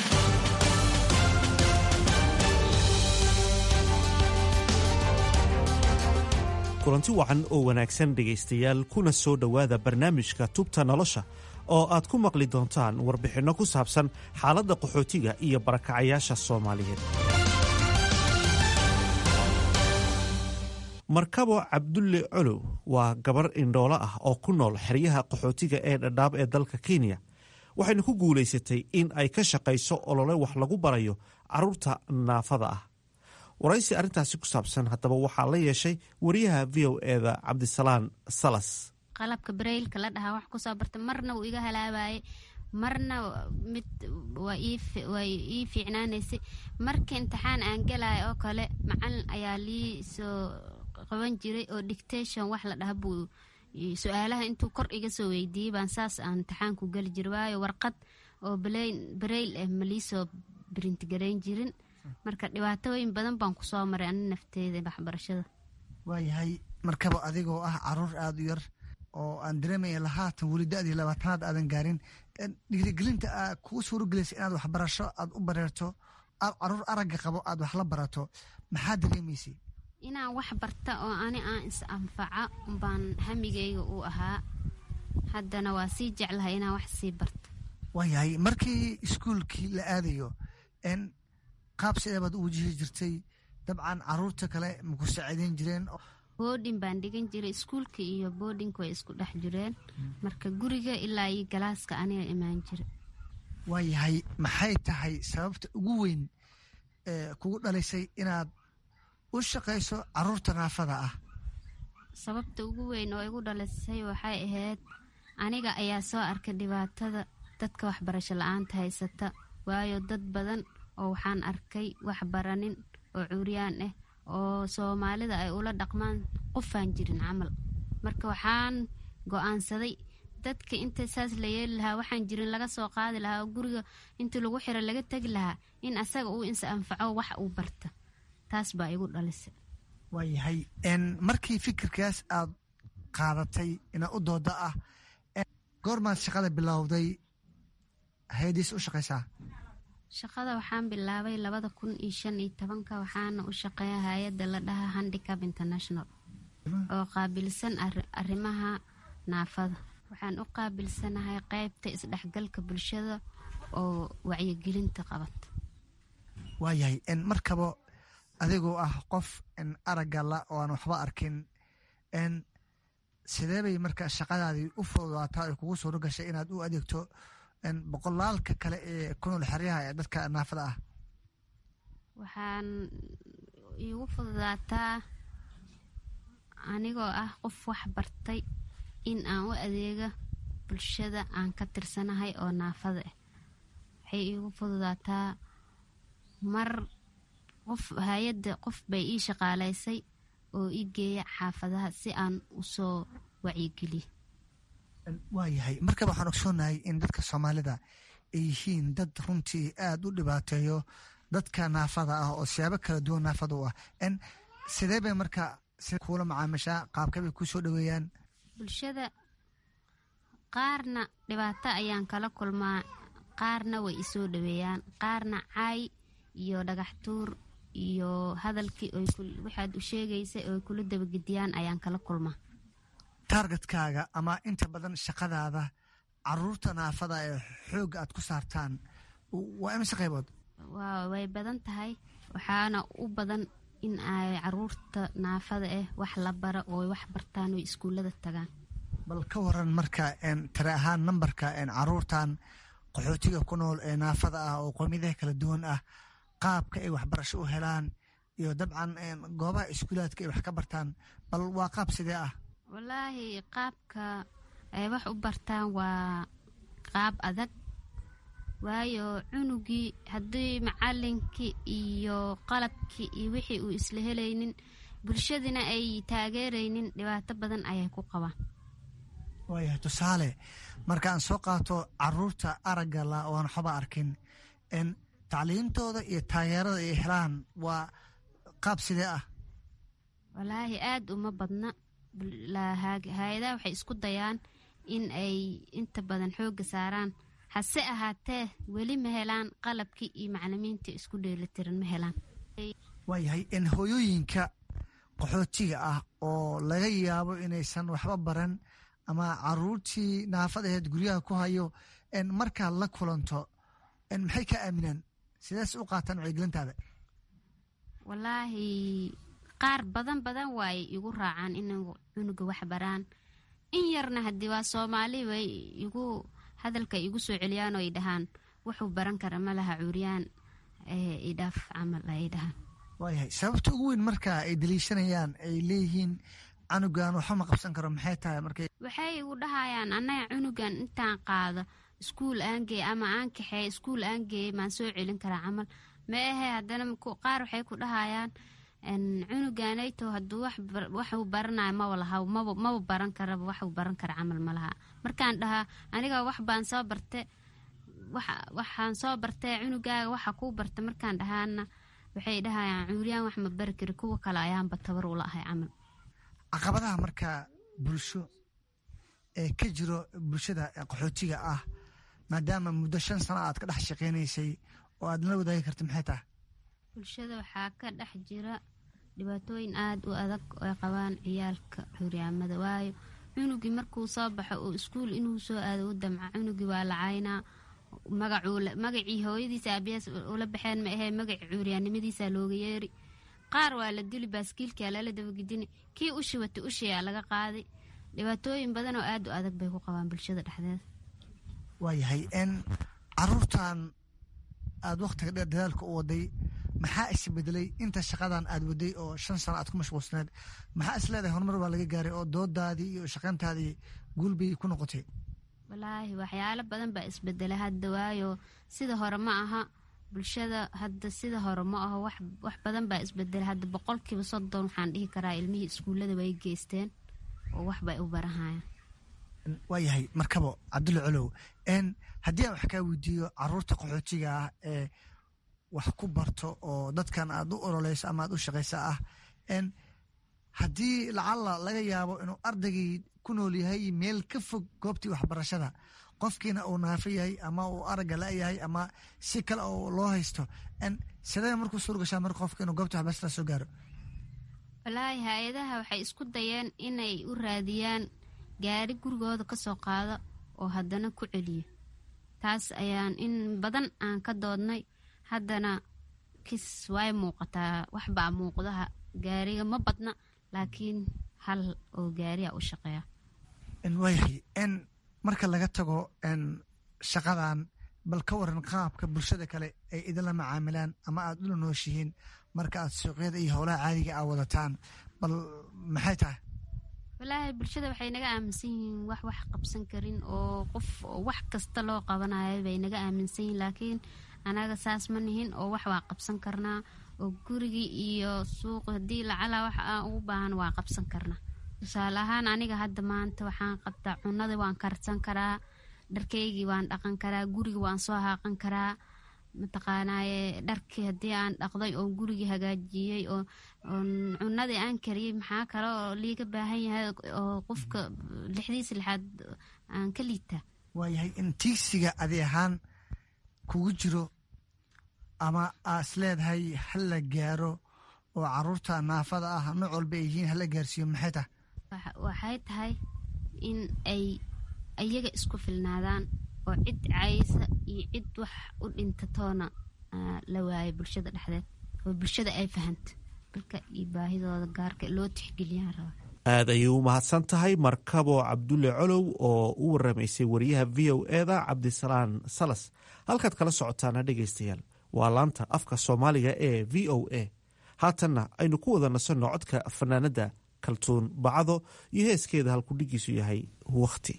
kulanti wacan oo wanaagsan dhegaystayaal kuna soo dhowaada barnaamijka tubta nolosha oo aad ku maqli doontaan warbixinno ku saabsan xaaladda qaxootiga iyo barakacayaasha soomaaliyeed markabo cabdulle colow waa gabar indhoolo ah oo ku nool xeryaha qaxootiga ee dhadhaab ee dalka kenya waxayna ku guulaysatay in ay ka shaqayso olole wax lagu barayo carruurta naafada ah waraysi arrintaasi ku saabsan haddaba waxaa la yeeshay wariyaha v o eda cabdisalaan salas qalabka bareylka la dhahaa wax kusoo barta marna wuu iga halaabaye marna mid waa ii fiicnaanaysay marka imtixaan aan galaya oo kale macalin ayaa lii soo qaban jiray oo dictation wax la dhaha buu su-aalaha intuu kor iga soo weydiiyey baan saas aan imtixaanku geli jira waayo warqad oo bareyl ah maliisoo brintgarayn jirin marka dhibaatooyin badan baan kusoo maray ani nafteeda waxbarashada waayahay markaba adigoo ah caruur aada u yar oo aan dareemaya lahaatan weli da-dii labaatanaad aadan gaarin dhiirigelinta aa kuu suurogelaysa inaad waxbarasho aad u bareerto caruur aragga qabo aad wax la barato maxaa dareemaysay inaan wax barta oo ani aan is anfaca baan hamigayga u ahaa haddana waa sii jeclahay inaan wax sii barto waayahay markii iskuulkii la aadayo qaab sidee baad u wajihi jirtay dabcan caruurta kale maku saaciideyn jireen boodhin baan dhigan jiray iskuulka iyo boodhinka way isku dhex jireen marka guriga ilaa iyo galaaska aniga imaan jira waayahay maxay tahay sababta ugu weyn ee kugu dhalisay inaad u shaqayso caruurta naafada ah sababta ugu weyn oo igu dhalisay waxay ahayd aniga ayaa soo arkay dhibaatada dadka waxbarasho la-aanta haysata waayo dad badan oo waxaan arkay wax baranin oo cuuryaan ah oo soomaalida ay ula dhaqmaan qofaan jirin camal marka waxaan go-aansaday dadka inta saas la yeeli lahaa waxaan jirin laga soo qaadi lahaa oo guriga intii lagu xiro laga tegi lahaa in asaga uu insa anfaco wax uu barta taas baa igu dhalisay waayahay markii fikirkaas aad qaadatay inaa u dooda ah goormaad shaqada bilowday hayadiis u shaqaysaa shaqada waxaan bilaabay labada kun iyo shan iyo tobanka waxaana u shaqeeya hay-adda la dhahaa handicap international oo qaabilsan arrimaha naafada waxaan u qaabilsanahay qeybta isdhexgalka bulshada oo wacyigelinta qabata waayahay markaba adigoo ah qof aragga la oo aan waxba arkin sidee bay marka shaqadaadii u fududaataa ay kugu suuro gashay inaad u adeegto boqolaalka kale ee ku nool xeryaha ee dadka naafada ah waxaan iigu fududaataa anigoo ah qof wax bartay in aan u adeega bulshada aan ka tirsanahay oo naafada ah waxay iigu fududaataa mar qof hay-adda qof bay ii shaqaalaysay oo ii geeya xaafadaha si aan usoo wacyigeliyo waayahay markaba waxaan ogsoonahay in dadka soomaalida ay yihiin dad runtii aada u dhibaateeyo dadka naafada ah oo siyaabo kala duwan naafada u ah sidee bay marka kuula macaamishaa qaabka bay ku soo dhoweeyaan bulshada qaarna dhibaato ayaan kala kulmaa qaarna way isoo dhoweeyaan qaarna caay iyo dhagaxtuur iyo hadalkii waxaad u sheegaysay oo kula dabagediyaan ayaan kala kulmaa taargetkaaga ama inta badan shaqadaada caruurta naafada ee xoogga aad ku saartaan waa imise qaybood way badan tahay waxaana u badan in ay caruurta naafada ah wax la bara oo wax bartaan oo iskuullada tagaan bal ka waran marka tare ahaan nambarka caruurtan qaxootiga ku nool ee naafada ah oo qowmiyadaha kala duwan ah qaabka ay waxbarasho u helaan iyo dabcan goobaha iskuulaadka ay wax ka bartaan bal waa qaab sidee ah wallaahi qaabka ay wax u bartaan waa qaab adag waayo cunugii haddii macalinkii iyo qalabkii iyo wixii uu isla helaynin bulshadina ay taageeraynin dhibaato badan ayay ku qabaan waayahay tusaale markaan soo qaato caruurta aragga la oan waxba arkin tacliintooda iyo taageerada ay helaan waa qaab sidee ah walaahi aada uma badna hay-adaha waxay isku dayaan in ay inta badan xooga saaraan hase ahaatee weli ma helaan qalabkii iyo macalimiinta isku dheelitiran ma helaan waayahay in hooyooyinka qaxootiga ah oo laga yaabo inaysan waxba baran ama caruurtii naafad aheed guryaha ku hayo markaad la kulanto maxay ka aaminaan sidees u qaataan wacyigelintaada walaahi qaar badan badan waay igu raacaan inay cunuga wax baraan in yarna haddii waa soomaali way igu hadalka igu soo celiyaan oo ay dhahaan wuxuu baran kara ma laha cuuriyaan idhaaf camal ay dhahaan waayahay sababta ugu weyn marka ay daliishanayaan ay leeyihiin canugan waxba ma qabsan karo maxay tahay markay waxay igu dhahayaan annaga cunugan intaan qaado iskuul aangeey ama aan kaxeey iskuul aangeeyey maan soo celin karaa camal ma ahe haddana qaar waxay ku dhahayaan cunuganayto hadduu waxuu baranayo maba laha maba baran karaba waxuu baran kara camal ma laha markaan dhahaa aniga wax baan soo barte waxaan soo bartee cunugaaga waxa kuu barta markaan dhahaana waxay dhahayaan cuuriyaan wax ma bari kari kuwa kale ayaanba tabar ula ahay camal caqabadaha marka bulsho ee ka jiro bulshada qaxootiga ah maadaama muddo shan sano aad ka dhex shaqeynaysay oo aad nala wadaagi karta maxay tahay bulshada waxaa ka dhex jira dhibaatooyin aada u adag oy qabaan ciyaalka cuuryaamada waayo cunugii markuu soo baxo oo iskuul inuu soo aado u damca cunugii waa la caynaa magacii hooyadiisa aabiyaas ula baxeen ma ahee magaci cuuryaannimadiisa looga yeeri qaar waa la dili baaskiilkaa lala dabagedini kii ushi wata ushiyaa laga qaaday dhibaatooyin badan oo aada u adag bay ku qabaan bulshada dhexdeeda waayahay n caruurtan aada wakhtiga dheer dadaalka u waday maxaa isbedelay inta shaqadan aad waday oo shan sano aad ku mashquulsaneed maxaa is leedahay horumar baa laga gaaray oo doodaadii iyo shaqayntaadii guulbay ku noqotay walaahi waxyaalo badan baa isbedelay hadda waayo sida hore ma aha bulshada hadda sida hore ma aho wax badan baa isbedelay hadda boqolkiiba soddon waxaan dhihi karaa ilmihii iskuullada way geysteen oo waxbay u barahayaan waayahay markabo cabdulla colow n haddii aan wax kaa weydiiyo caruurta qaxootiga ah ee wax ku barto oo dadkan aad u ololeyso ama aad u shaqaysa ah n haddii lacalla laga yaabo inuu ardaygii ku nool yahay meel ka fog goobtii waxbarashada qofkiina uu naafo yahay ama uu aragga la-yahay ama si kale oo loo haysto n sidee markuu suur gashaa marka qofka inuu goobtii waxbarashada soo gaaro walaahi hay-adaha waxay isku dayeen inay u raadiyaan gaari gurigooda ka soo qaado oo haddana ku celiyo taas ayaan in badan aan ka doodnay haddana kis way muuqataa waxbaa muuqdaha gaariga ma badna laakiin hal oo gaariya u shaqeeya waayahay n marka laga tago n shaqadan bal ka waran qaabka bulshada kale ay idinla macaamilaan ama aad ula nooshihiin marka aad suuqyada iyo howlaha caadiga aa wadataan bal maxay tahay walaahi bulshada waxay naga aaminsan yihiin wax wax qabsan karin oo qof wax kasta loo qabanayo bay naga aaminsan yihiin laakiin anaga saas ma nihin oo wax waa qabsan karnaa oo gurigii iyo suuq haddii lacala wax aan ugu baahan waa qabsan karnaa tusaale ahaan aniga hadda maanta waxaan qabtaa cunadii waan karsan karaa dharkaygii waan dhaqan karaa gurigi waan soo haaqan karaa mataqaanaaye dharkii haddii aan dhaqday oo gurigii hagaajiyey oo cunadii aan kariyey maxaa kale oo liiga baahan yahay oo qofka lixdiisa lixaad aan ka liitaa waayahay in tiigsiga adi ahaan kugu jiro ama aas leedahay hala gaaro oo caruurta naafada ah nooc walba ay yihiin hala gaarsiiyo maxay tahay waxay tahay in ay iyaga isku filnaadaan oo cid caysa iyo cid wax u dhintatoona la waayo bulshada dhexdeed oo bulshada ay fahanto dalka iyo baahidooda gaarka loo tixgeliyaan raba aad ayay u mahadsan tahay markabo cabdulle colow oo u waramaysay wariyaha v o eda cabdisalaan salas halkaad kala socotaana dhegaystayaal waa laanta afka soomaaliga ee v o a haatanna aynu ku wada nasanno codka fanaanadda kaltuun bacdo iyo heeskeeda halkudhigiisu yahay wakhti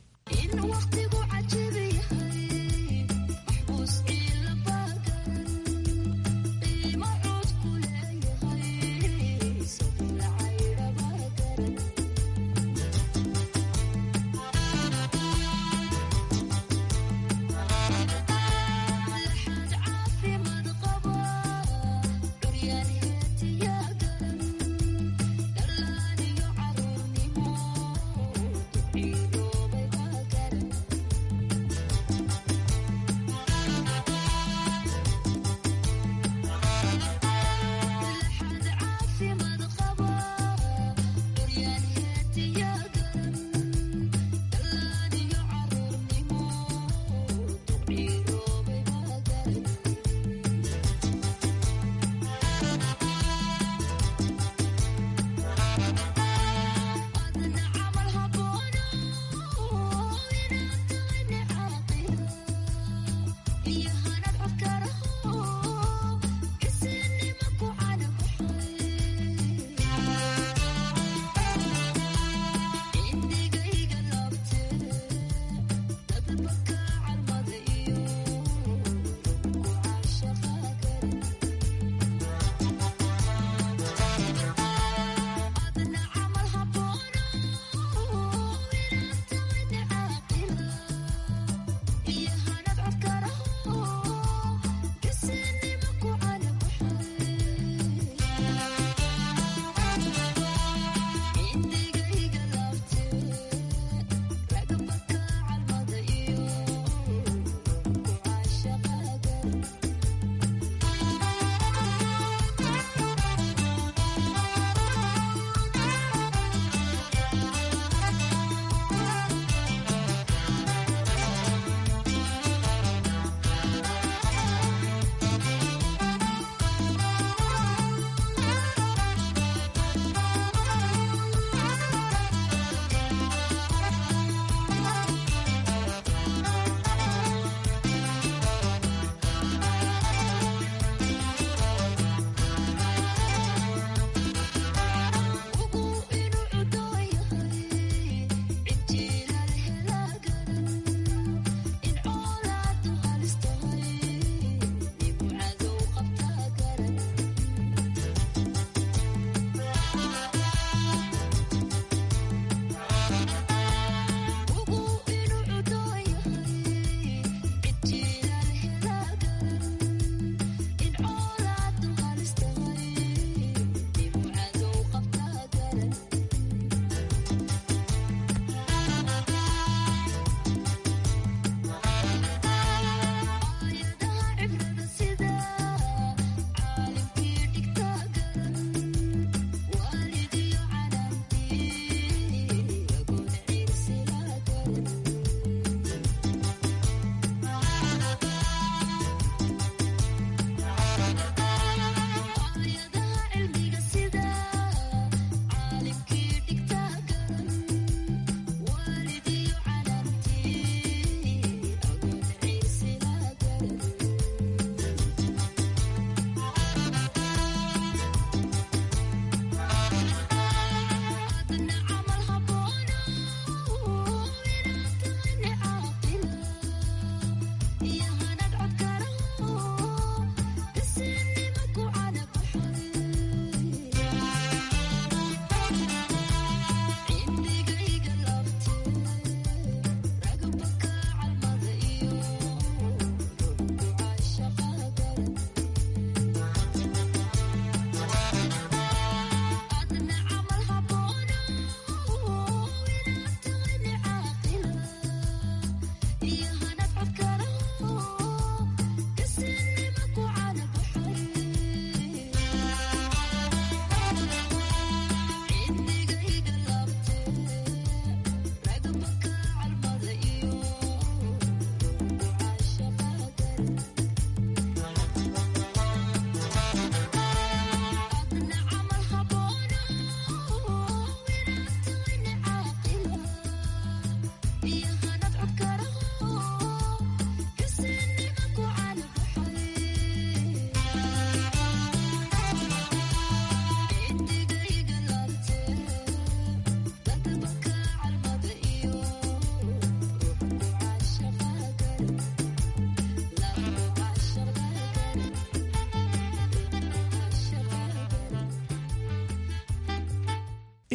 Yeah.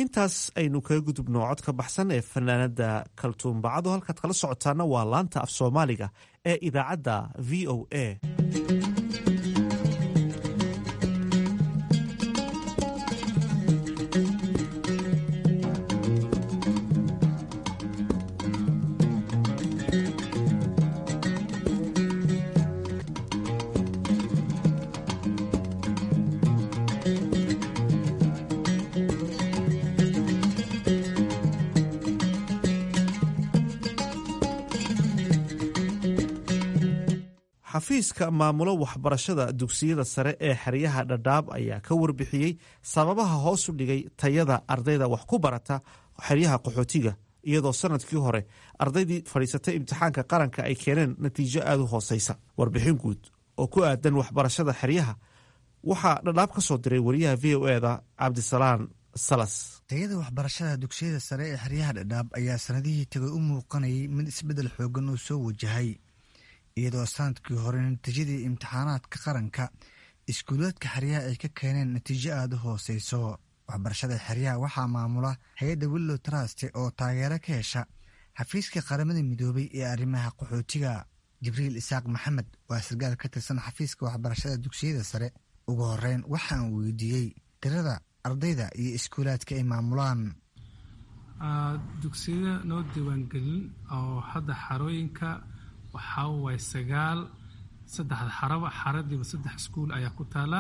intaas aynu kaga gudubno cod ka baxsan ee fanaanada kaltuumbacado halkaad kala socotaana waa laanta af soomaaliga ee idaacadda v o a xafiiska maamulo waxbarashada dugsiyada sare ee xeryaha dhadhaab ayaa ka warbixiyey sababaha hoos u dhigay tayada ardayda wax ku barata xeryaha qaxootiga iyadoo sanadkii hore ardaydii fadhiisatay imtixaanka qaranka ay keeneen natiijo aada u hooseysa warbixin guud oo ku aadan waxbarashada xeryaha waxaa dhadhaab ka soo diray wariyaha v o eda cabdisalaan salas tayada waxbarashada dugsiyada sare ee xeryaha dhadhaab ayaa sanadihii tagay u muuqanayay mid isbeddel xoogan oo soo wajahay iyadoo sanadkii hore natiijadii imtixaanaadka qaranka iskuulaadka xeryaha ay ka keeneen natiijo aada u hooseyso waxbarashada xeryaha waxaa maamula hay-adda willow traste oo taageero ka hesha xafiiska qaramada midoobay ee arrimaha qaxootiga jibriil isaaq maxamed waa sargaal ka tirsan xafiiska waxbarashada dugsiyada sare ugu horeyn waxaan weydiiyey tirada ardayda iyo iskuulaadka ay maamulaan dugsiyada noo diiwaangelin oo hadda xarooyinka waxaa waay sagaal saddexda xaraba xaradiiba saddex iskuul ayaa ku taala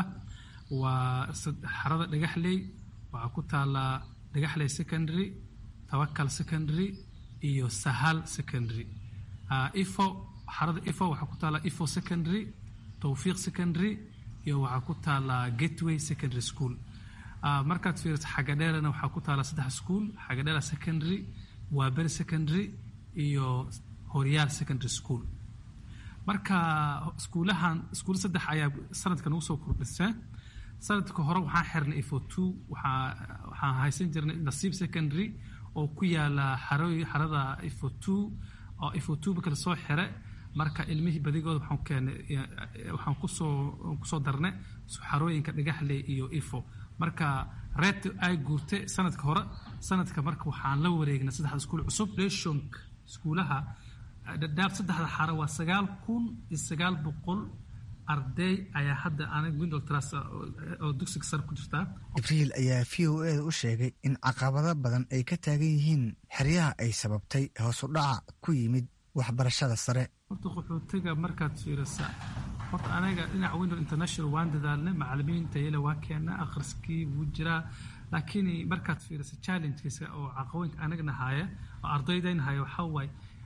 waa xarada dhagaxley waxaa ku taala dhagaxley secondary tawakal secondary iyo sahal secondary ifo xarada ifo waxaa ku taala ifo secondary towfiiq secondary iyo waxaa ku taala gateway secondary school markaad fiiriso xagadheerana waxaa ku taala saddex iskuul xagadheera secondary waaberi secondary iyo horyaal secondary school marka iskuulahan iskuul saddex ayaa sanadkan ugu soo kordhisee sanadka hore waxaan xirnay ifo two waxaa waxaan haysan jirnay nasiib secondary oo ku yaala xarooy xarada ifo two oo ifo two marka lasoo xire marka ilmihii badigooda waxaan keenay waxaan kusoo kusoo darnay xarooyinka dhagaxley iyo ifo marka reet ay guurtay sanadka hore sanadka marka waxaan la wareegnay saddexda iskuul cusub reshonk iskuulaha dhadhaab saddexda xaro waa sagaal kun iyo sagaal boqol arday ayaa hadda aniga window tras oo dugsiga sare ku jirtaa jibriil ayaa v o eda u sheegay in caqabado badan ay ka taagan yihiin xeryaha ay sababtay hoosu dhaca ku yimid waxbarashada sare horta qaxootiga markaad fiirisa horta anaga dhinaca window international waan dadaalnay macalimiin tayale waa keena akhriskii wuu jiraa laakiin markaad fiirisa challengekiisa oo caqabooyinka anagna haya oo ardaydayna haya waxaa waaye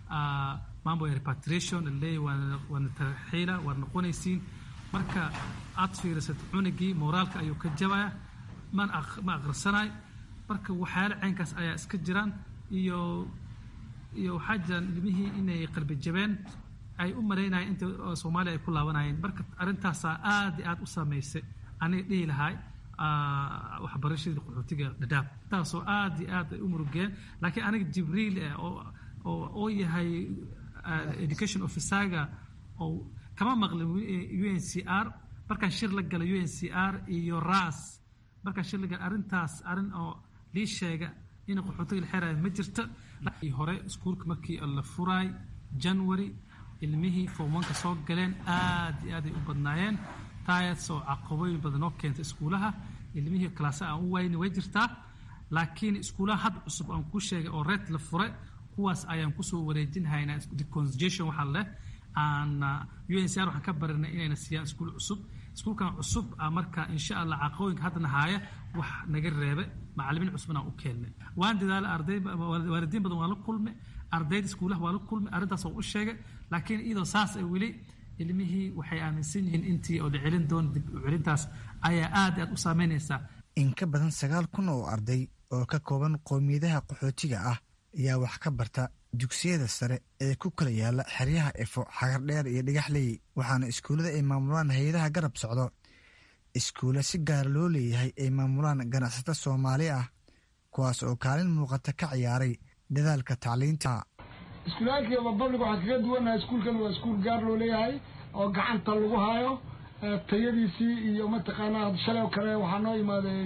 mambo repatriation leey waana tarxiila waad noqonaysiin marka aad fiirisat cunugii moraalka ayuu ka jabaya man ma akhrisanaay marka waxyaala caynkaas ayaa iska jiraan iyo iyo waxaa jiraan ilmihii inay qalbi jabeen ay u malaynayeen inta soomaaliya ay ku laabanayeen marka arrintaasaa aad iyo aad u saameysay aniga dhihi lahay waxbarashadii qaxootiga dhadhaab taasoo aad iyo aad ay u murugeen laakiin aniga jibriil oo oo yahay education officerga oo kama maqlin u n c r markaan shir la galay u n c r iyo ras markaan shir la galay arrintaas arrin oo lii sheega in qaxootiga la xerayo ma jirto hore iskuulka markii la furaay january ilmihii formanka soo galeen aad iyo aad ay u badnaayeen taasoo caqabooyin badan oo keentay iskuulaha ilmihii kalaasa aan u wayni way jirtaa laakiin iskuulaha had cusub aan ku sheegay oo reed la fure kuwaas ayaan kusoo wareejinhaynaa decongestion waxaa leh aan u n c r waxaan ka barinay inayna siiyaan iskuul cusub iskuulkan cusub a marka insha allah caqabooyinka haddana haaya wax naga reebe macalimiin cusubna aan u keennay waan dadaala arday waalidiin badan waan la kulmay ardayda iskuulaha waa la kulmay arrintaas waan u sheegay laakiin iyadoo saas ay weli ilmihii waxay aaminsan yihiin intii oo la celin doona dib u celintaas ayaa aad aad u saameynaysaa in ka badan sagaal kun oo arday oo ka kooban qowmiyadaha qaxootiga ah ayaa wax ka barta dugsiyada sare ee ku kala yaala xeryaha efo xagardheer iyo dhagaxley waxaana iskuullada ay maamulaan hay-adaha garab socdo iskuulla si gaara loo leeyahay ay maamulaan ganacsato soomaali ah kuwaas oo kaalin muuqata ka ciyaaray dadaalka tacliinta iskuulaalkii public waxaan kaga duwannahay iskuulkan waa iskuul gaar loo leeyahay oo gacanta lagu hayo tayadiisii iyo mataqaanaa shalay oo kale waxaa noo imaaday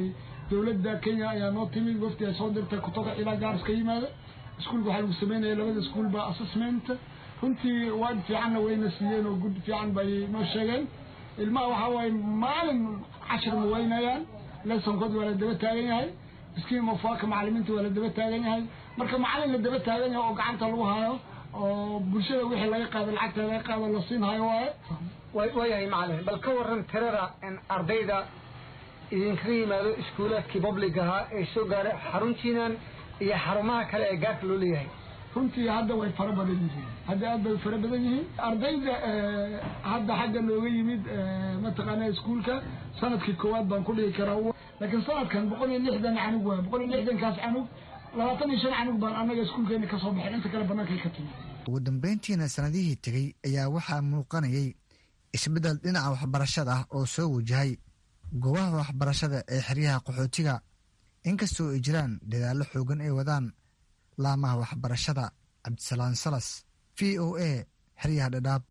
dowladda kenya ayaa noo timid wafdi ay soo dirtay kutoka ilaa gaaris ka yimaada iskuulka waxaa lagu sameynaya labada iskuulba assessment runtii waad fiicanna wayna siiyeen oo gud fiican bay noo sheegeen ilmaha waxaa waaye maalin cashir ma weynayaan lesonkood waa la daba taagan yahay miskiin mafaaka macalimiinta waa la daba taagan yahay marka macalin la daba taagan yahay oo gacanta lagu hayo oo bulshada wixii laga qaado lacagta laga qaado la siin hayo waaye waayahay macalin bal ka waran tirada ardayda idinkaga yimaado iskuulaadkii public ahaa ee soo gaaray xaruntiinan iyo xarumaha kale ee gaarka loo leeyahay runtii hadda way fara badan yihiin hadda aad bay fara badan yihiin ardayda hadda xagga nooga yimid mataqaana iskuulka sanadkii koowaad baan ku dhigi karaa laakiin sanadkan boqol iyo lixdan canug waay boqol iyo lixdankaas canug labaatan iyo shan canug baan annaga iskuulkeena kasoo baxin inta kale bannaankay ka timid ugu dambeyntiina sanadihii tegey ayaa waxaa muuqanayay isbeddel dhinaca waxbarashada ah oo soo wajahay goobaha waxbarashada ee xeryaha qaxootiga inkastoo ay jiraan dadaallo xoogan ay wadaan laamaha waxbarashada cabdisalaan salas v o a xeryaha dhadhaab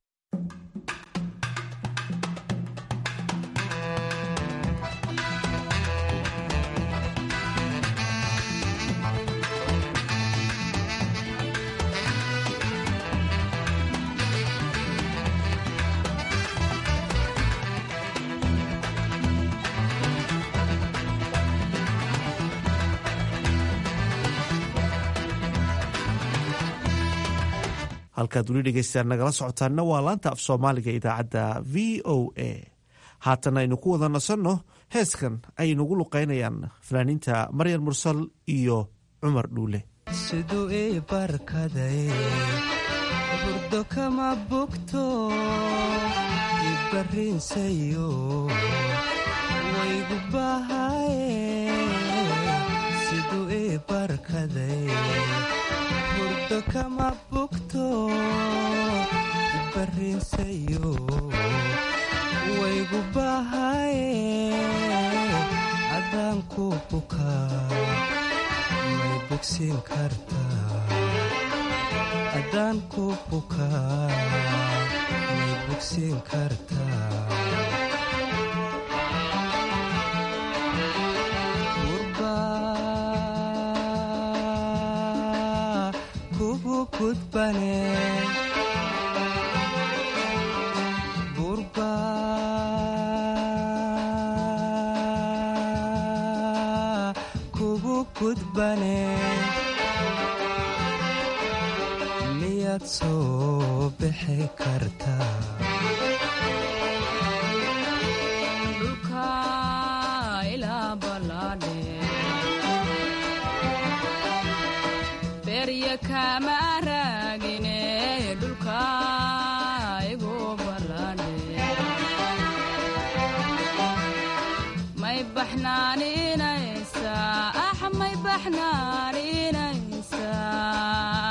halkaad weli dhegeystaan nagala socotaanna waa laanta af soomaaliga idaacadda v o a haatan aynu ku wada nasanno heeskan ay nagu luqaynayaan fanaaniinta maryam mursal iyo cumar dhuule siduu ii barkaday burdo kama bogto ibarriinsayo waygu bahaye siduu ii barkaday burdo kama bogto ibarriinsayo waygu bahaye adaan ku bukaa may bogsiin kartaa adaan ku bukaa may bogsiin kartaa gurbaa kugu gudbane gurbaa kugu gudbane miyaad soo bixi kartaa dhulka ilaa ballaadhe berya kama raagine dhulka igu ballaadhe may baxnaaninaysaa ax may baxnaaninaysaa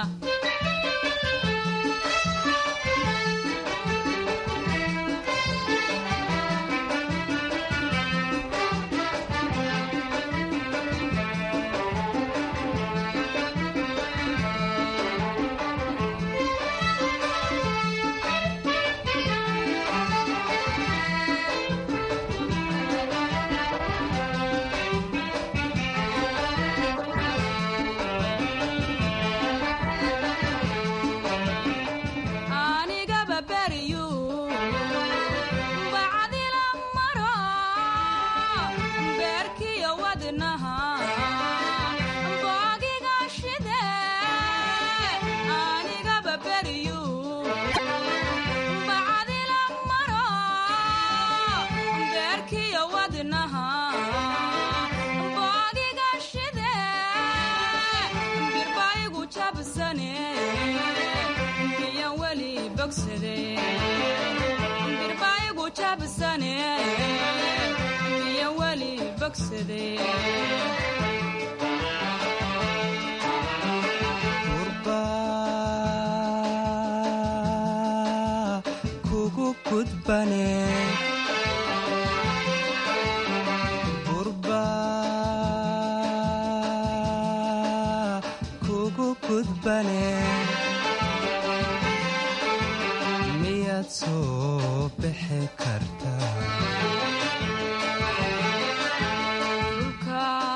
anigaba beryu bacdila maro beerkiyo wadnaha boogiga shide anigaba beryu bacdila maro beerkiyo wadnaha boogiga shide birbaigu jabsane miyan weli bogsade birbaigu jabsane miyan weli bogsade gurbaa kugu gudbane gurbaa kugu gudbane miyaad soo bixi kartaa dhulka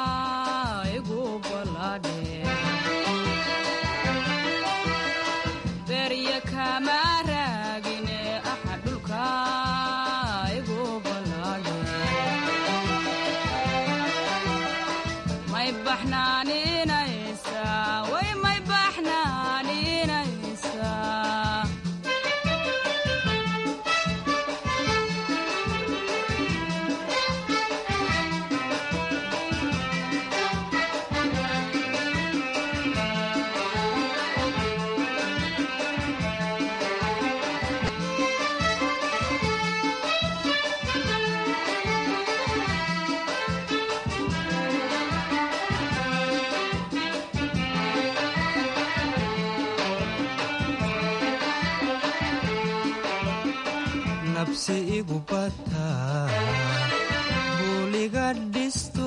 nabsi igu bataa buuliga dhisto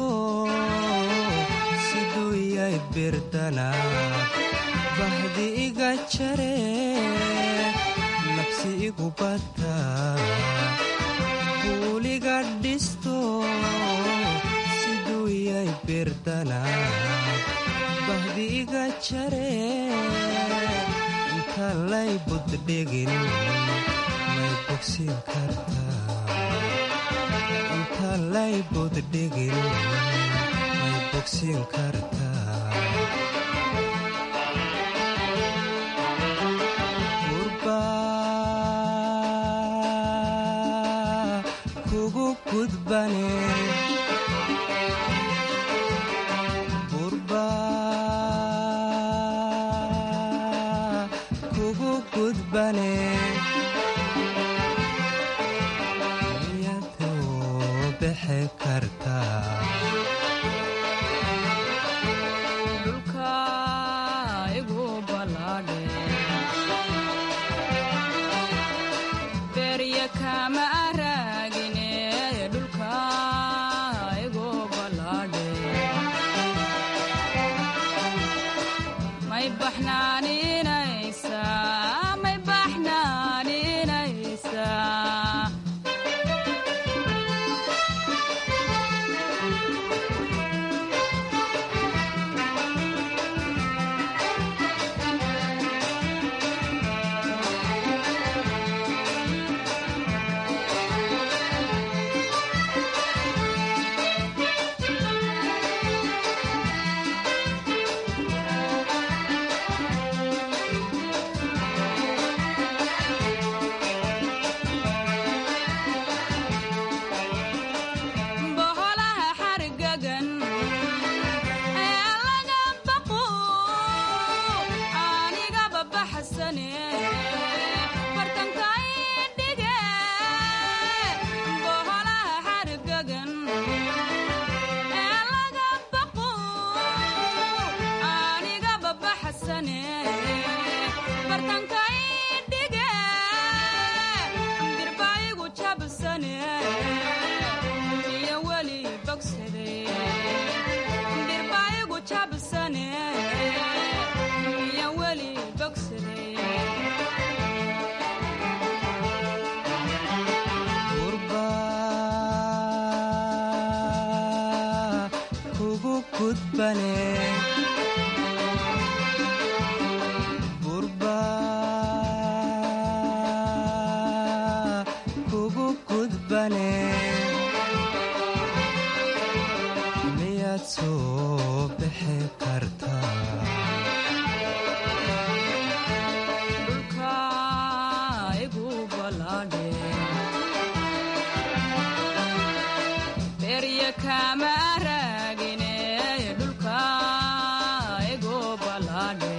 siduu yay birdana bahdi iga jare nabsi igu bataa buuliga dhisto siduu yay birdana bahdi iga jare inta lay buddhigin may bogsin kartaa inta lay buddhigin may bogsin kartaa gurba kugu gudbane gurba kugu gudbane iyadoo bixi kartaa dhulka igu ballaadhe beerya kama raagine dhulka igu ballaadhe may baxnaaninaysaa may baxnaaninaysaa boholaha xargagan ee laga baqo anigaba baxsane bartankay dhige boholaha xargagan ee laga baqo anigaba baxsane bartankay dhige dirbaigu jabsane iyo weli bogsade dirbaigu jabsane iyo weli bogsade gurba kugu gudbane gurba kugu gudbane miyaad soo bixi kartaa dhulka igu ballaadhe beerya kama raagine dhulka igu ballaadhe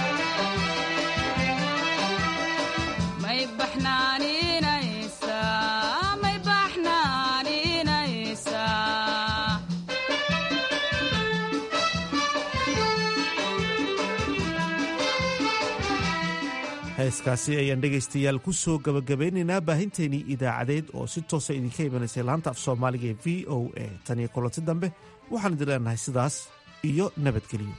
may baxnaaninaysaa may baxnaaninaysaa heeskaasi ayaan dhegaystayaal ku soo gabagabeynaynaa baahinteenii idaacadeed oo si toosa idinka imanaysay laanta af soomaaliga ee v o a tan iyo kulanti dambe waxaan idin leenahay sidaas iyo nabadgelyo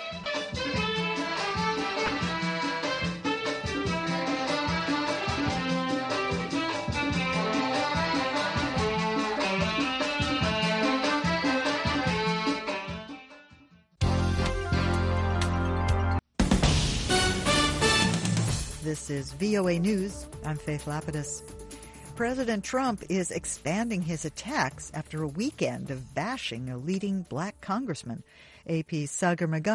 This is VOA News. I'm Faith Lapidus. President Trump is expanding his attacks after a weekend of bashing a leading black congressman. AP's Sagar Magan